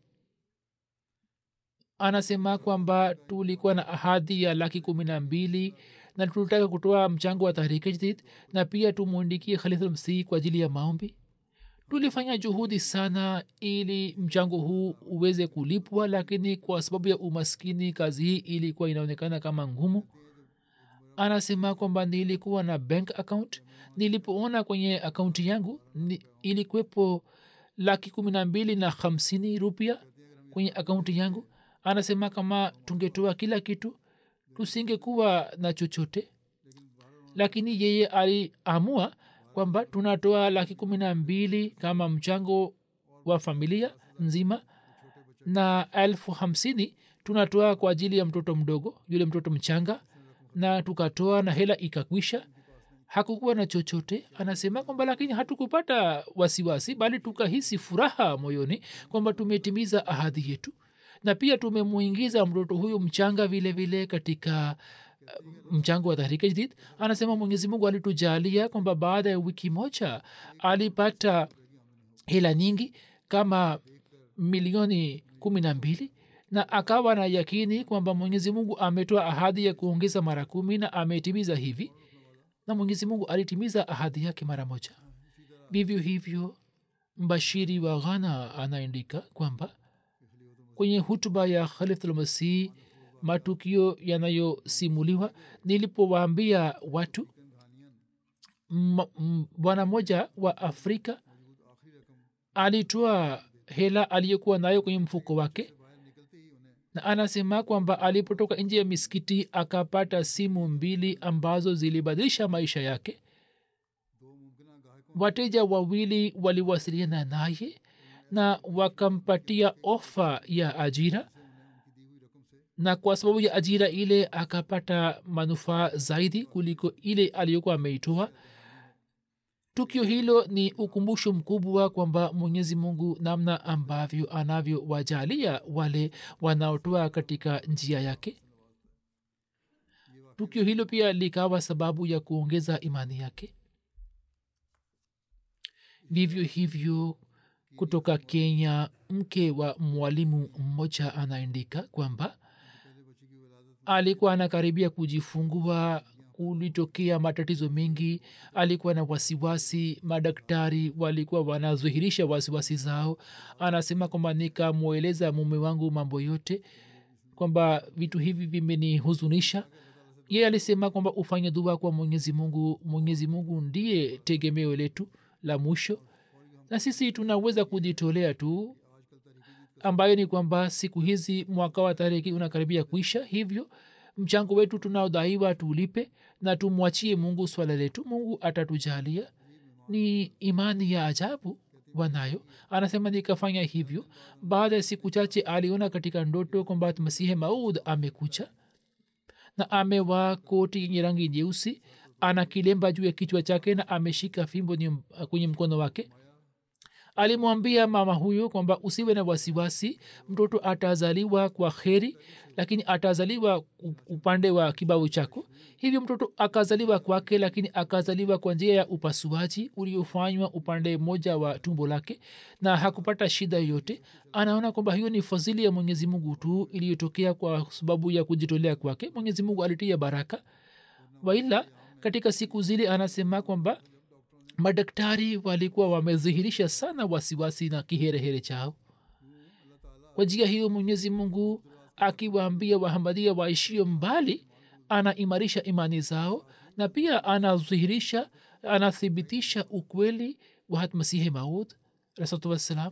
anasema kwamba tulikuwa na ahadi ya laki kumi na mbili na tulitaka kutoa mchango wa tahrike jdid na pia tumwindikie khalifulmsih kwa ajili ya maombi tulifanya juhudi sana ili mchango huu uweze kulipwa lakini kwa sababu ya umaskini kazi hii ilikuwa inaonekana kama ngumu anasema kwamba nilikuwa na bank account nilipoona kwenye akaunti yangu ni, ilikuwepo laki kumi na mbili na hamsini rupia kwenye akaunti yangu anasema kama tungetoa kila kitu tusingekuwa na chochote lakini yeye aliamua kwamba tunatoa laki kumi na mbili kama mchango wa familia nzima na elfu hamsini tunatoa kwa ajili ya mtoto mdogo yule mtoto mchanga na tukatoa na hela ikakwisha hakukuwa na chochote anasema kwamba lakini hatukupata wasiwasi bali tukahisi furaha moyoni kwamba tumetimiza ahadi yetu na pia tumemwingiza mtoto huyu mchanga vile vile katika uh, mchango wa tahrika jdid anasema mwenyezi mungu alitujalia kwamba baada ya wiki moja alipata hela nyingi kama milioni kumi na mbili na akawa na yakini kwamba mwenyezi mungu ametoa ahadi ya kuongeza mara kumi na ametimiza hivi na mwenyezi mungu alitimiza ahadi yake mara moja vivyo hivyo mbashiri wa ghana anaandika kwamba kwenye hutuba ya khalifulmasih matukio yanayosimuliwa nilipowaambia watu bwana mmoja wa afrika alitoa hela aliyokuwa nayo kwenye mfuko wake na anasema kwamba alipotoka nje ya misikiti akapata simu mbili ambazo zilibadilisha maisha yake wateja wawili waliwasiliana naye na wakampatia ofa ya ajira na kwa sababu ya ajira ile akapata manufaa zaidi kuliko ile aliyokuwa ameitoa tukio hilo ni ukumbusho mkubwa kwamba mwenyezi mungu namna ambavyo anavyowajalia wale wanaotoa katika njia yake tukio hilo pia likawa sababu ya kuongeza imani yake vivyo hivyo kutoka kenya mke wa mwalimu mmoja anaandika kwamba alikuwa anakaribia kujifungua kulitokea matatizo mengi alikuwa na wasiwasi madaktari walikuwa wanazuhirisha wasiwasi zao anasema kwamba nikamweleza mume wangu mambo yote kwamba vitu hivi vimenihuzunisha ye alisema kwamba ufanye dua kwa mwenyezi mungu mwenyezi mungu ndiye tegemeo letu la mwisho na sisi tunaweza kujitolea tu ambayo ni kwamba siku hizi mwaka wa tariki unakaribia kuisha hivyo mchango wetu tunaodaiwa tuulipe na tumwachie mungu swala letu mungu atatujalia ni imani ya ajabu wanayo anasema nikafanya hivyo baada ya siku chache aliona katika ndoto kwamba masihe maud amekucha na amevaa koti yenye rangi nyeusi ana kilemba juu ya kichwa chake na ameshika fimbo kwenye mkono wake alimwambia mama huyo kwamba usiwe na wasiwasi mtoto atazaliwa kwa kheri lakini atazaliwa upande wa kibabu chako hivyo mtoto akazaliwa kwake lakini akazaliwa kwa njia ya upasuaji uliofanywa upande mmoja wa tumbo lake na hakupata shida yoyote anaona kwamba hiyo ni fadhili ya mwenyezi mungu tu iliyotokea kwa sababu ya kujitolea kwake mwenyezi mungu alitia baraka waila katika siku zile anasema kwamba madaktari walikuwa wamedhihirisha sana wasiwasi na kiherehere chao kwa njia hiyo mwenyezi mungu akiwaambia wahamadia waishio mbali anaimarisha imani zao na pia anadhihirisha anathibitisha ukweli wa hatmasihi maud rasultu wassalam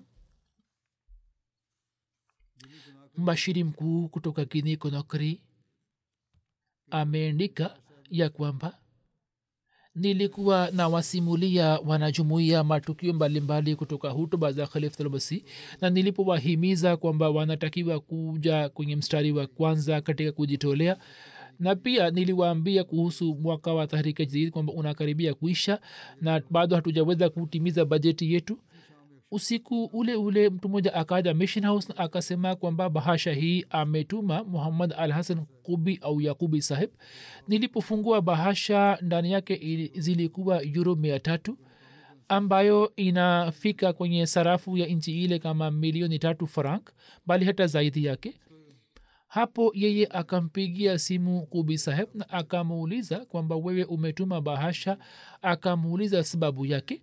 mbashiri mkuu kutoka gini konokri ameandika ya kwamba nilikuwa na wasimulia wanajumuia matukio mbalimbali kutoka hutuba za khalifulmasi na nilipowahimiza kwamba wanatakiwa kuja kwenye mstari wa kwanza katika kujitolea na pia niliwaambia kuhusu mwaka wa tahrika jadid kwamba unakaribia kuisha na bado hatujaweza kutimiza bajeti yetu usiku ule ule mtu mmoja akaja mission house na akasema kwamba bahasha hii ametuma muhammad al hasan kubi au yakubi sahib nilipofungua bahasha ndani yake zilikuwa euro mia tatu ambayo inafika kwenye sarafu ya nchi ile kama milioni tatu frank bali hata zaidi yake hapo yeye akampigia simu kubi saheb na akamuuliza kwamba wewe umetuma bahasha akamuuliza sababu yake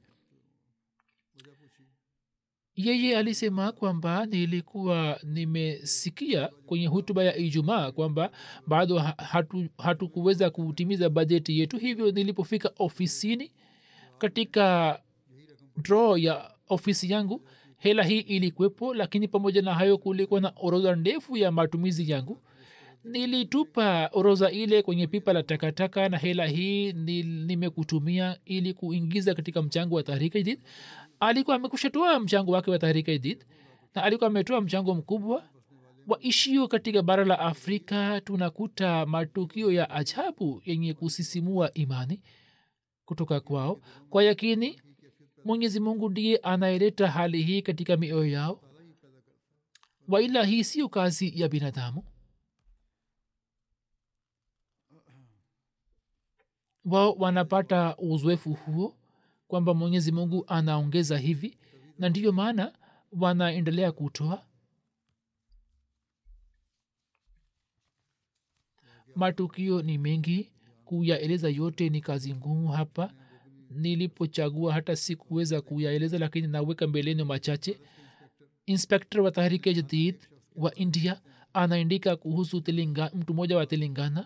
yeye alisema kwamba nilikuwa nimesikia kwenye hutuba ya ijumaa kwamba bado hatukuweza hatu kutimiza bajeti yetu hivyo nilipofika ofisini katika draw ya ofisi yangu hela hii ilikuwepo lakini pamoja na hayo kulikuwa na orodha ndefu ya matumizi yangu nilitupa orodha ile kwenye pipa la takataka na hela hii nimekutumia ili kuingiza katika mchango wa tahrika jadid alikuwa amekushatoa mchango wake wa tahrika jadid na alikuwa ametoa mchango mkubwa waishio katika bara la afrika tunakuta matukio ya ajabu yenye kusisimua imani kutoka kwao kwa yakini mwenyezi mungu ndiye anayeleta hali hii katika mioyo yao waila hii siyo kazi ya binadamu wao wanapata uzoefu huo kwamba mwenyezi mungu anaongeza hivi na ndiyo maana wanaendelea kutoa matukio ni mengi kuyaeleza yote ni kazi ngumu hapa nilipochagua hata sikuweza kuyaeleza lakini naweka mbeleni machache inspektor wa tahrike jadid wa india anaandika kuhusu telinga, mtu mmoja wa telangana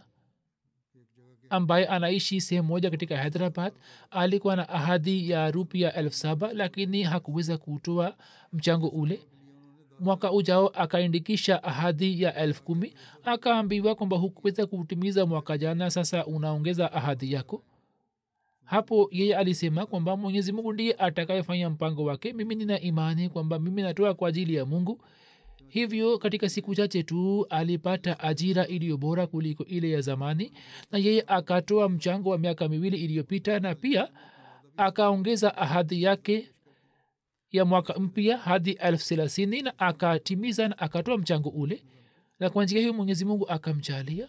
ambaye anaishi sehemu moja katika hyderabad alikuwa na ahadi ya rupia elfu saba lakini hakuweza kutoa mchango ule mwaka ujao akaindikisha ahadi ya elfu kumi akaambiwa kwamba hukuweza kutimiza mwaka jana sasa unaongeza ahadi yako hapo yeye alisema kwamba mwenyezi mungu ndiye atakayefanya mpango wake mimi nina imani kwamba mimi natoa kwa ajili ya mungu hivyo katika siku chache tu alipata ajira iliyo bora kuliko ile ya zamani na yeye akatoa mchango wa miaka miwili iliyopita na pia akaongeza ahadi yake ya mwaka mpya hadi elfu thelathini na akatimiza na akatoa mchango ule na kwa njia hiyo mwenyezi mungu akamjalia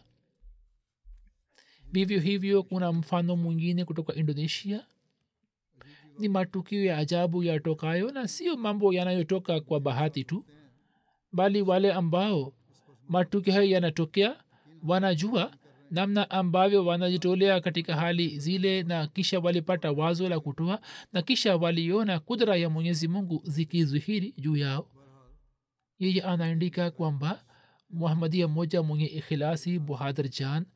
vivyo hivyo kuna mfano mwingine kutoka indonesia ni matukio ya ajabu yatokayo na sio mambo yanayotoka kwa bahati tu bali wale ambao matukio hayo yanatokea wanajua namna ambavyo wanajitolea katika hali zile na kisha walipata wazo la kutoa na kisha waliona kudra ya mwenyezi mungu zikizihiri juu yao yeye anaandika kwamba muhamadia mmoja mwenye ikhilasi buhadr jan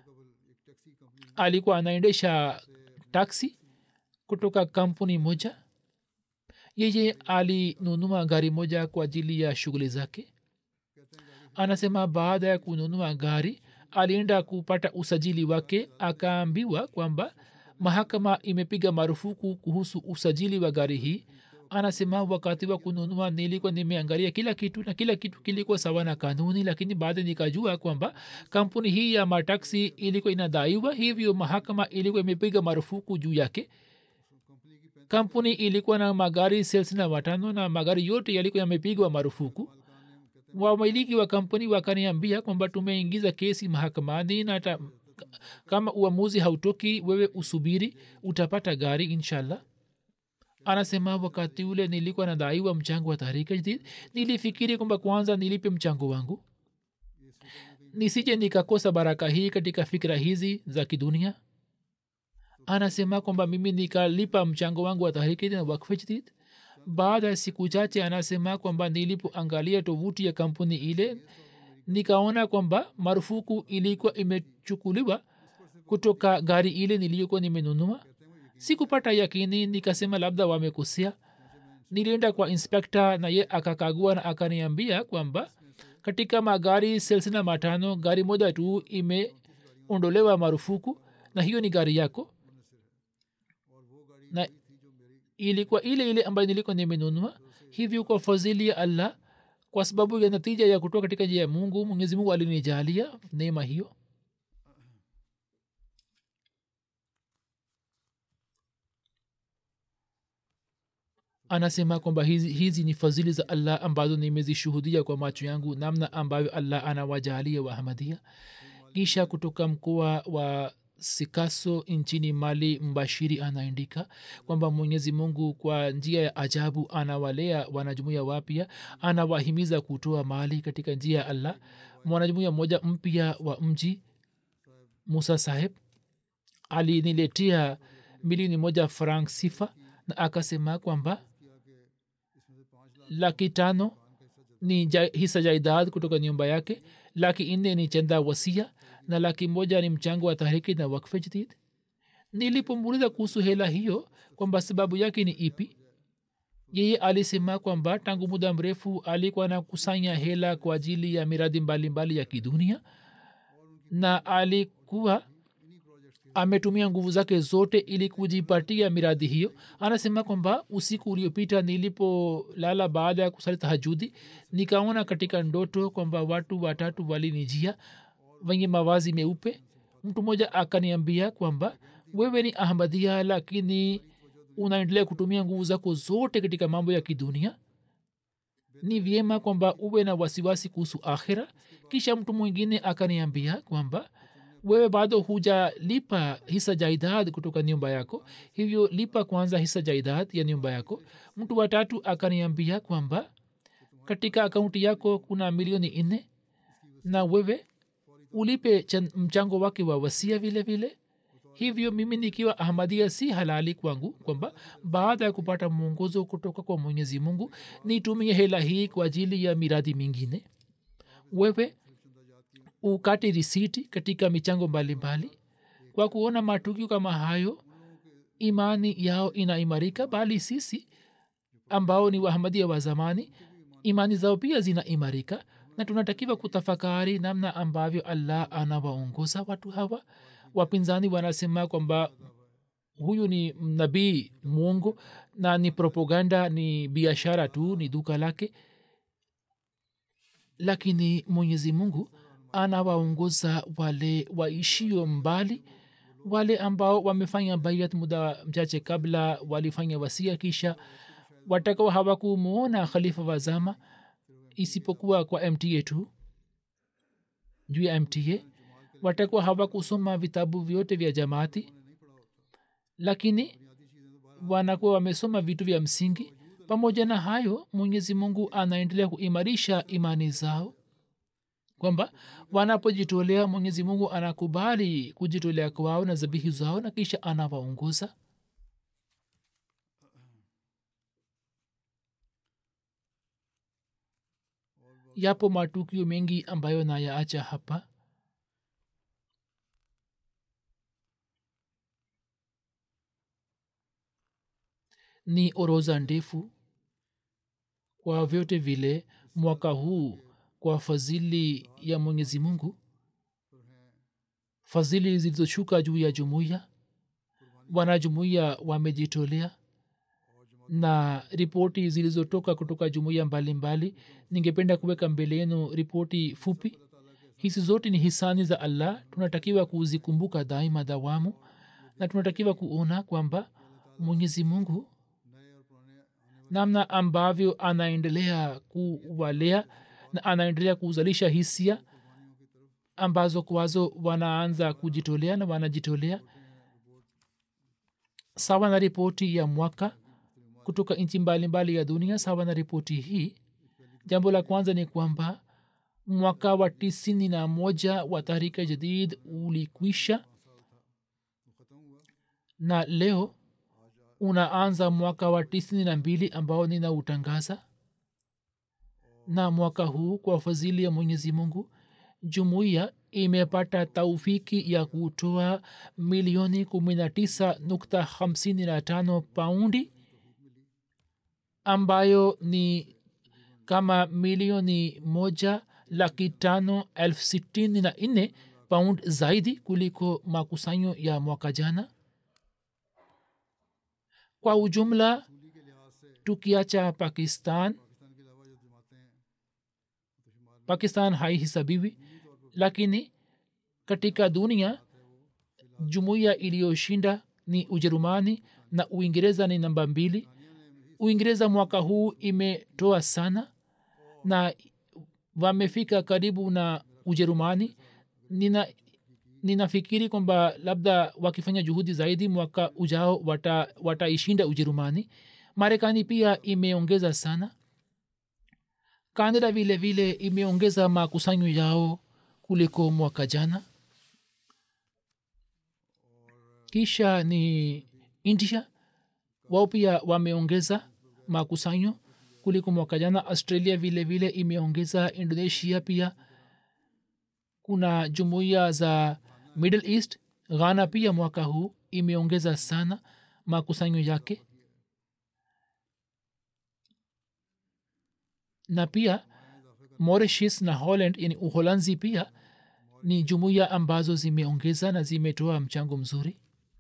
alikuwa anaendesha taksi kutoka kampuni moja yeye alinunua gari moja kwa ajili ya shughuli zake anasema baada ya kununua gari alienda kupata usajili wake akaambiwa kwamba mahakama imepiga marufuku kuhusu usajili wa gari hii anasema wakati wa kununua nilikuwa nimeangalia kila kitu na kila kitu kilikuwa sawa na kanuni lakini baada nikajua kwamba kampuni hii ya mataksi ilikuwa inadaiwa hivyo mahakama ilikuwa imepiga marufuku juu yake kampuni ilikuwa na magari thelathini na watano na magari yote yalikuwa yamepigwa marufuku wamiliki wa kampuni wakaniambia kwamba tumeingiza kesi mahakamani na ta, kama uamuzi hautoki wewe usubiri utapata gari inshallah anasema wakati ule nilikuwa nadaiwa mchango wa tahrika jadid nilifikiri kwamba kwanza nilipe mchango wangu nisije nikakosa baraka hii katika fikira hizi za kidunia anasema kwamba mimi nikalipa mchango wangu wa tahriki na wakfe jadid baada ya siku chache anasema kwamba nilipoangalia tovuti ya kampuni ile nikaona kwamba marufuku ilikuwa imechukuliwa kutoka gari ile niliyokuwa nimenunua sikupata yakini nikasema labda wamekosea nilienda kwa inspekta na ye akakagua na akaniambia kwamba katika magari thelathini na matano gari moja tu imeondolewa marufuku na hiyo ni gari yako na ilikuwa ile ile ambayo nilikuwa nimenunua hivyo kwa fadhili ya allah kwa sababu ya natija ya kutoka katika njia ya mungu mwenyezi mungu alinijalia neema hiyo anasema kwamba hizi, hizi ni fadhili za allah ambazo nimezishuhudia kwa macho yangu namna ambavyo allah anawajalia wahamadia kisha kutoka mkoa wa sikaso nchini mali mbashiri anaandika kwamba mwenyezi mungu kwa njia ya ajabu anawalea wanajumuia wapya anawahimiza kutoa mali katika njia ya allah mwanajumuia mmoja mpya wa mji musa saheb aliniletea milioni moja frank sifa na akasema kwamba laki tano ni ja, hisa jaidad kutoka nyumba yake laki nne ni chenda wasia na laki moja ni mchango wa tahriki na wakfe jadid nilipomuuliza kuhusu hela hiyo kwamba sababu yake ni ipi yeye alisema kwamba tangu muda mrefu alikuwa anakusanya hela kwa ajili ya miradi mbalimbali mbali ya kidunia na alikuwa ametumia nguvu zake zote ili kujipatia miradi hiyo anasema kwamba usiku uliopita nilipolala baada ya kusali tahajudi nikaona katika ndoto kwamba watu watatu walinijia wenye mawazi meupe mtu mmoja akaniambia kwamba wewe ni ahmadia lakini unaendelea kutumia nguvu zako zote katika mambo ya kidunia ni vyema kwamba uwe na wasiwasi kuhusu akhira kisha mtu mwingine akaniambia kwamba wewe bado hujalipa hisa jaidad kutoka nyumba yako hivyo lipa kwanza hisa jaidad ya nyumba yako mtu watatu akaniambia kwamba katika akaunti yako kuna milioni nne na wewe ulipe chan, mchango wake wa wasia vile vile hivyo mimi nikiwa ahmadia si halali kwangu kwamba baada ya kupata mwongozo kutoka kwa mwenyezi mungu nitumie hela hii kwa ajili ya miradi mingine wewe ukate risiti katika michango mbalimbali kwa kuona matukio kama hayo imani yao inaimarika bali sisi ambao ni wahamadia wa zamani imani zao pia zinaimarika na tunatakiwa kutafakari namna ambavyo allah anawaongoza watu hawa wapinzani wanasema kwamba huyu ni nabii mwongo na ni propaganda ni biashara tu ni duka lake lakini mwenyezi mungu anawaongoza wale waishio mbali wale ambao wamefanya baiat muda mchache kabla walifanya wasia kisha watakao hawakumwona khalifa wa zama isipokuwa kwa mta tu juu ya mta watakuwa hawakusoma vitabu vyote vya jamaati lakini wanakuwa wamesoma vitu vya msingi pamoja na hayo mwenyezi mungu anaendelea kuimarisha imani zao kwamba wanapojitolea mwenyezi mungu anakubali kujitolea kwao na zabihi zao na kisha anawaongoza yapo matukio mengi ambayo nayaacha hapa ni oroza ndefu kwa vyote vile mwaka huu kwa fadhili ya mwenyezi mungu fadhili zilizoshuka juu ya jumuiya wanajumuiya wamejitolea na ripoti zilizotoka kutoka jumuiya mbalimbali ningependa kuweka mbele yenu ripoti fupi hizi zote ni hisani za allah tunatakiwa kuzikumbuka daima dawamu na tunatakiwa kuona kwamba mwenyezi mungu namna ambavyo anaendelea kuwalea na anaendelea kuzalisha hisia ambazo kwazo wanaanza kujitolea na wanajitolea sawa na ripoti ya mwaka kutoka nchi mbalimbali ya dunia sawa na ripoti hii jambo la kwanza ni kwamba mwaka wa tisini na moja wa tahrika jadid ulikwisha na leo unaanza mwaka wa tisini na mbili ambao ninautangaza na mwaka huu kwa fadhili ya mwenyezi mungu jumuiya imepata taufiki ya kutoa milioni kumi na tisa nukta hamsini na tano paundi ambayo ni kama milioni moja laki tano elfu sitini na nne paund zaidi kuliko makusanyo ya mwaka jana kwa ujumla tukiacha pakistan pakistan haihisabiwi lakini katika dunia jumuiya iliyoshinda ni ujerumani na uingereza ni namba mbili uingereza mwaka huu imetoa sana na wamefika karibu na ujerumani nina ninafikiri kwamba labda wakifanya juhudi zaidi mwaka ujao wataishinda wata ujerumani marekani pia imeongeza sana kanada vile vile imeongeza makusanyo yao kuliko mwaka jana kisha ni india wao pia wameongeza makusanyo kuliko mwaka jana australia vile vile imeongeza indonesia pia kuna jumuiya za middle east ghana pia mwaka huu imeongeza sana makusanyo yake na pia mauritius na holland yani uholanzi pia ni jumuiya ambazo zimeongeza na zimetoa mchango mzuri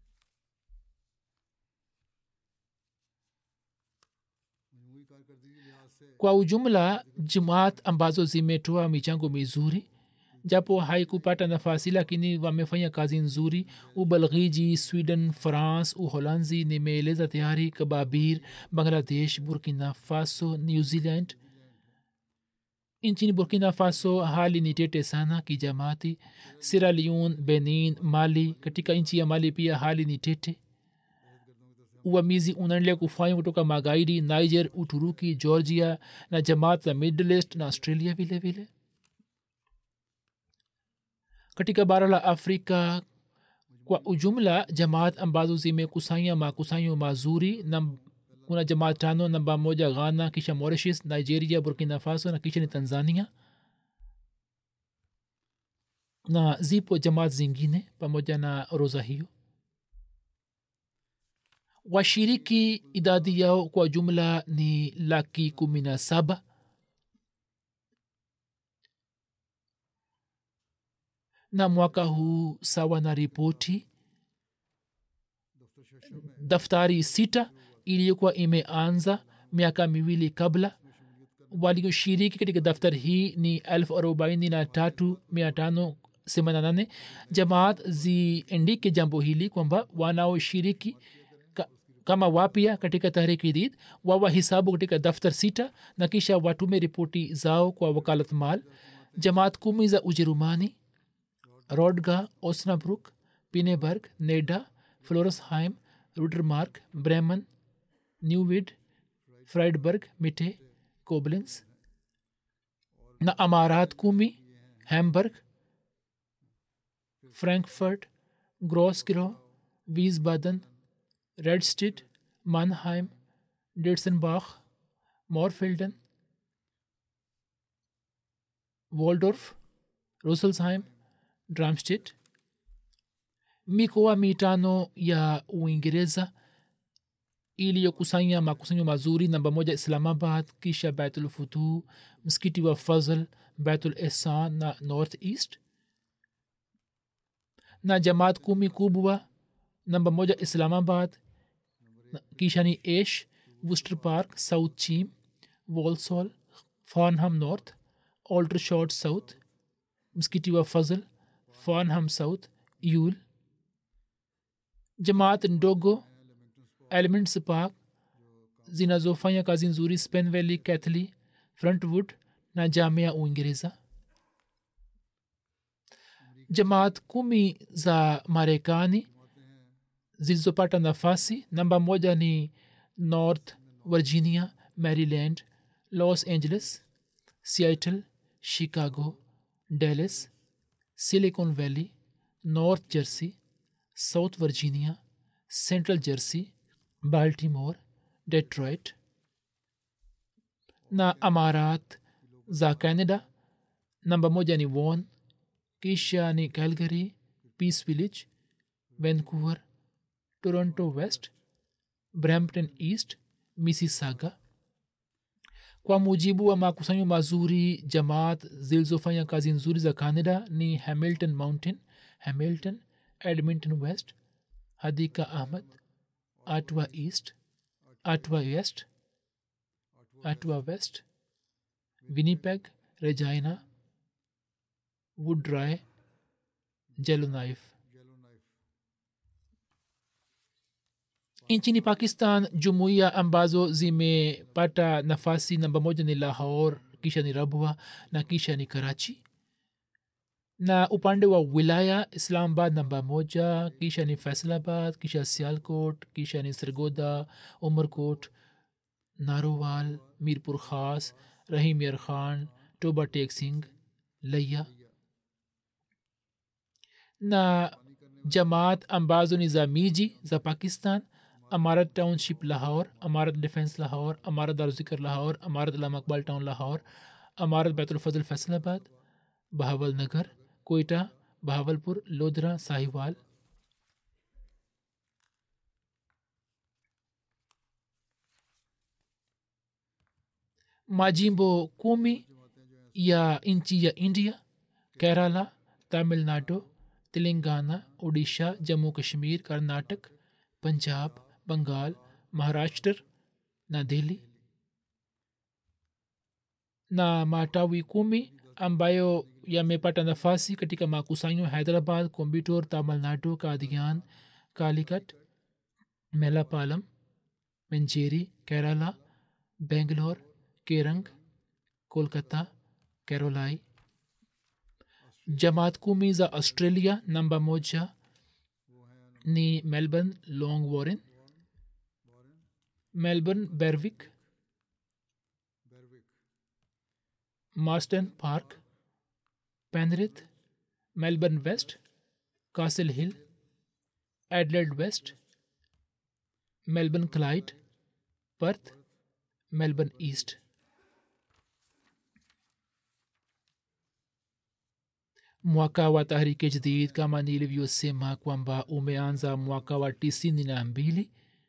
kwa ujumla jamaat ambazo zimetoa michango mizuri japo haikupata nafasi lakini wamefanya kazi nzuri ubelghiji sweden france uholanzi nimeeleza tayari kababir bangladesh burkina faso new zealand nchini burkina faso hali ni tete sana kijamati sierra leone benin mali katika nchi ya mali pia hali ni tete uvamizi unaendelea kufanywa kutoka magaidi niger uturuki georgia na jamaat za middle east na australia vile vile katika bara la afrika kwa ujumla jamaat ambazo zimekusanya makusanyo mazuri na kuna jamaat tano namba moja ghana kisha mauritius nigeria burkina faso na kisha ni tanzania na zipo jamaat zingine pamoja na orodha hiyo washiriki idadi yao kwa jumla ni laki kumi na saba na mwaka huu sawa na ripoti daftari sita iliyokuwa imeanza miaka miwili kabla walioshiriki katika daftari hii ni elfu arobaini na tatu mia tano semana nane jamaat ziendike jambo hili kwamba wanaoshiriki ka, kama wapya katika tahriki did wawahisabu katika daftar sita na kisha watume ripoti zao kwa wakalat mal jamaat kumi za ujerumani rodga osnabruk pineberg neda floresheim rudermark bremen newwid friedberg mitte koblenz na amarat kumi hamburg frankfurt grossgro wiesbaden redstedt mannheim ditzenbach morfelden waldorf russelsheim dramstedt mikoa mitano ya uingereza iliyokusanya makusanyo mazuri namba moja islamabad kisha baitulfutuh msikiti wa fazl baitul ihsan na north east na jamaat kumi kubwa namba moja islamabad kisha ni ash worcester park south chim walsall farnham north aldershot south msikiti wa fazl farnham south yul jamaat ndogo elements park zinazofanya kazi nzuri spen valley cathly frontwood na jamia uingereza jamaat kumi za marekani zilizopata nafasi namba moja ni north virginia maryland los angeles seattle chicago dallas silicon valley north jersey south virginia central jersey baltimore detroit na amarat za canada namba moja ni won kisha ni calgary peace village vancouver toronto west brampton east mississauga kwa mujibu wa makusanyo mazuri jamaat zilizofanya kazi nzuri za canada ni hamilton mountain hamilton edmonton west hadika ahmad atwa east atwa west atwa west winnipeg regina woodry yellowknife nchini pakistan jumuiya ambazo zimepata nafasi namba moja ni lahor kisha ni rabwa na kisha ni karachi na upande wa wilaya islamabad namba moja kisha ni faisalabad kisha sialkot kisha ni sirgoda umerkot narowal mirpur khas rahim yar khan toba tek singh laya na jamaat ambazo ni za miji za pakistan amarat township lahore amarat defense lahore amarat daruzikar lahore amarat alam akbal town lahore amarat बैतुलफजल फैसलाबाद बहावल नगर कोयटा बहावलपुर लोधरा Sahiwal majimbo kumi ya nchi ya india kerala tamilnadu telangana odisha jammu kashmir karnatak Punjab बंगाल Maharashtra na delhi na matawi kumi ambayo yamepata nafasi katika makusanyo hyderabad kombitor tamilnadu kadian kalikat melapalam menjeri kerala bangalore kerang kolkata kerolai jamaat kumi za australia namba moja ni melbourne long warren melbourne berwick marston park penrith melbourne west castle hill adelaide west melbourne clyde perth melbourne east mwaka wa tahrike jadid kama nilivyosema kwamba umeanza mwaka wa tisini na mbili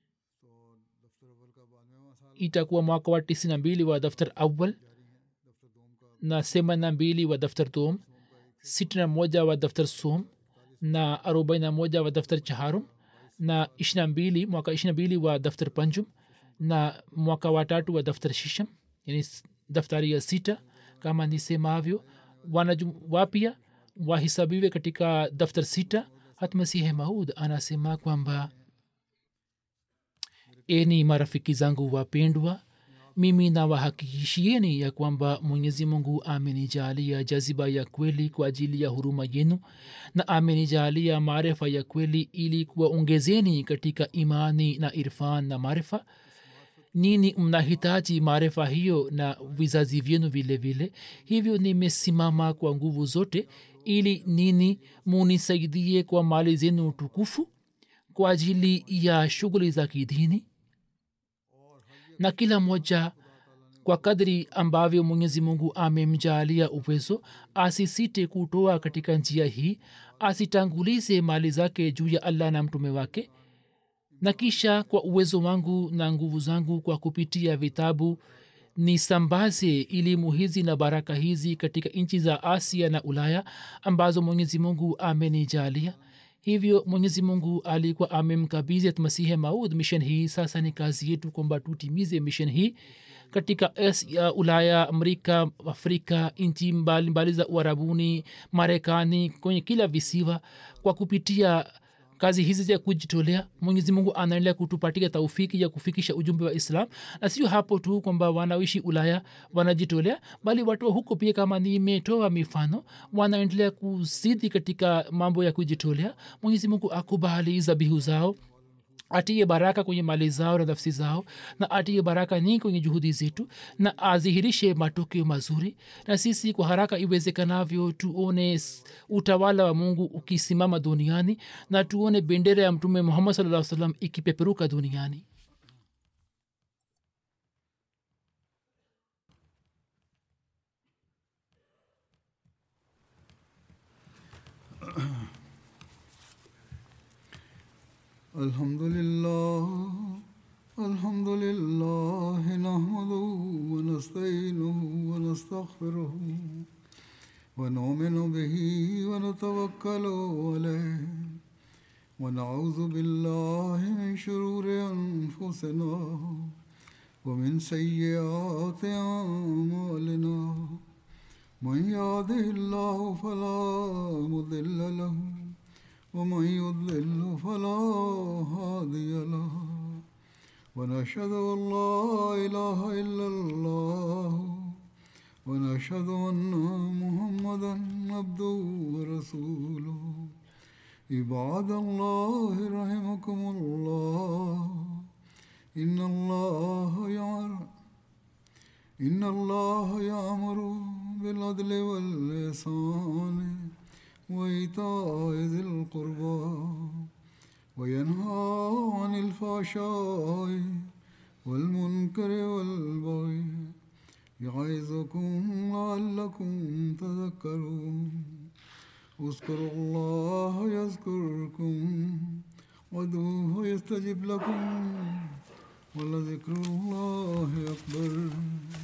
itakuwa mwaka wa tisini na mbili wa daftar awal na themanini na mbili wa daftar dom sitini na moja wa daftar som na arobaini na moja wa daftar chaharum na ishiri na mbili mwaka ishiri na mbili wa daftar panjum na mwaka wa tatu wa daftar shisham yani daftari ya sita kama nisemavyo wanajum wapya wahisabiwe katika daftar sita hatmasihe maud anasema kwamba eni marafiki zangu wapendwa mimi nawahakikishieni ya kwamba mwenyezi mungu amenijalia jaziba ya kweli kwa ajili ya huruma yenu na amenijalia maarifa ya kweli ili kuwaongezeni katika imani na irfan na maarifa nini mnahitaji maarifa hiyo na vizazi vyenu vile vile hivyo nimesimama kwa nguvu zote ili nini munisaidie kwa mali zenu tukufu kwa ajili ya shughuli za kidini na kila moja kwa kadri ambavyo mwenyezi mungu amemjaalia uwezo asisite kutoa katika njia hii asitangulize mali zake juu ya allah na mtume wake na kisha kwa uwezo wangu na nguvu zangu kwa kupitia vitabu nisambaze elimu hizi na baraka hizi katika nchi za asia na ulaya ambazo mwenyezi mungu amenijalia hivyo mwenyezi mungu alikuwa amemkabizi masihe maud mission hii sasa ni kazi yetu kwamba tutimize mission hii katika asia ulaya amerika afrika nchi mbalimbali za uarabuni marekani kwenye kila visiwa kwa kupitia kazi hizi za kujitolea mwenyezi mungu anaendelea kutupatia taufiki ya kufikisha ujumbe wa islam na sio hapo tu kwamba wanaoishi ulaya wanajitolea bali watu wa huko pia kama nimetoa mifano wanaendelea kuzidi katika mambo ya kujitolea mwenyezi mungu akubali zabihu zao atiye baraka kwenye mali zao na nafsi zao na atiye baraka nyingi kwenye juhudi zetu na adhihirishe matokeo mazuri na sisi kwa haraka iwezekanavyo tuone utawala wa mungu ukisimama duniani na tuone bendera ya mtume muhammad saa salam ikipeperuka duniani الحمد لله الحمد لله نحمده ونستعينه ونستغفره ونؤمن به ونتوكل عليه ونعوذ بالله من شرور انفسنا ومن سيئات اعمالنا من يهده الله فلا مضل له ومن يضلل فلا هادي له ونشهد ان لا اله الا الله ونشهد ان محمدا عبده ورسوله عباد الله رحمكم الله ان الله يعلم ان الله يامر بالعدل واللسان وإيتاء ذي القربى وينهى عن الفحشاء والمنكر والبغي يعظكم لعلكم تذكرون اذكروا الله يذكركم وادعوه يستجب لكم ولذكر الله أكبر